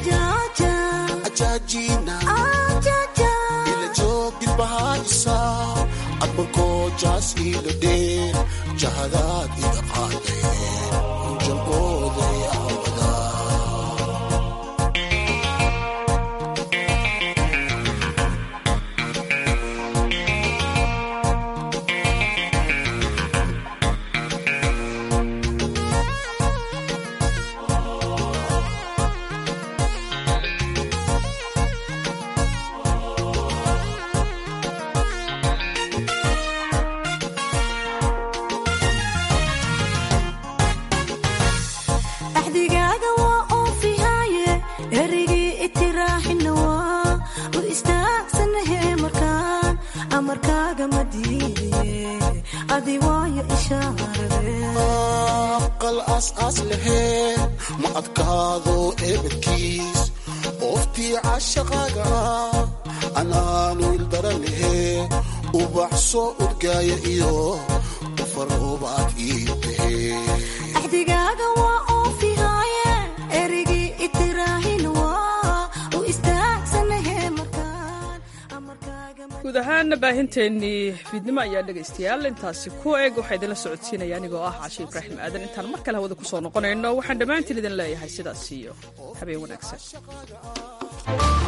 ajaajina ila joogi bahaisa adma koojaas ila dhee jahadaad iga qaadaye ujalbooday aawada axdigaaga waa oofihaaye erigii itiraaxina waa u istaagsanahe markaan amarkaaga ma diidaye adi waayo ishaarade aqal aas-aas lahee ma adkaado eebadkiis ooftii cashaqaaga ah anaanu ildara lahee ubax soo udgaaya iyo ufaroobaad ii tahee axdigaaga waa oofihaaye erigii itiraaxina waa u istaagsanahe markaan guud ahaan baahinteennii fiidnimo ayaa dhegaystayaal intaasi ku eg waxaa idinla socodsiinaya anigoo ah cashe ibraahim aadan intaan mar kale hawada ku soo noqonayno waxaan dhammaantiin idin leeyahay sidaas iyo habeen wanaagsan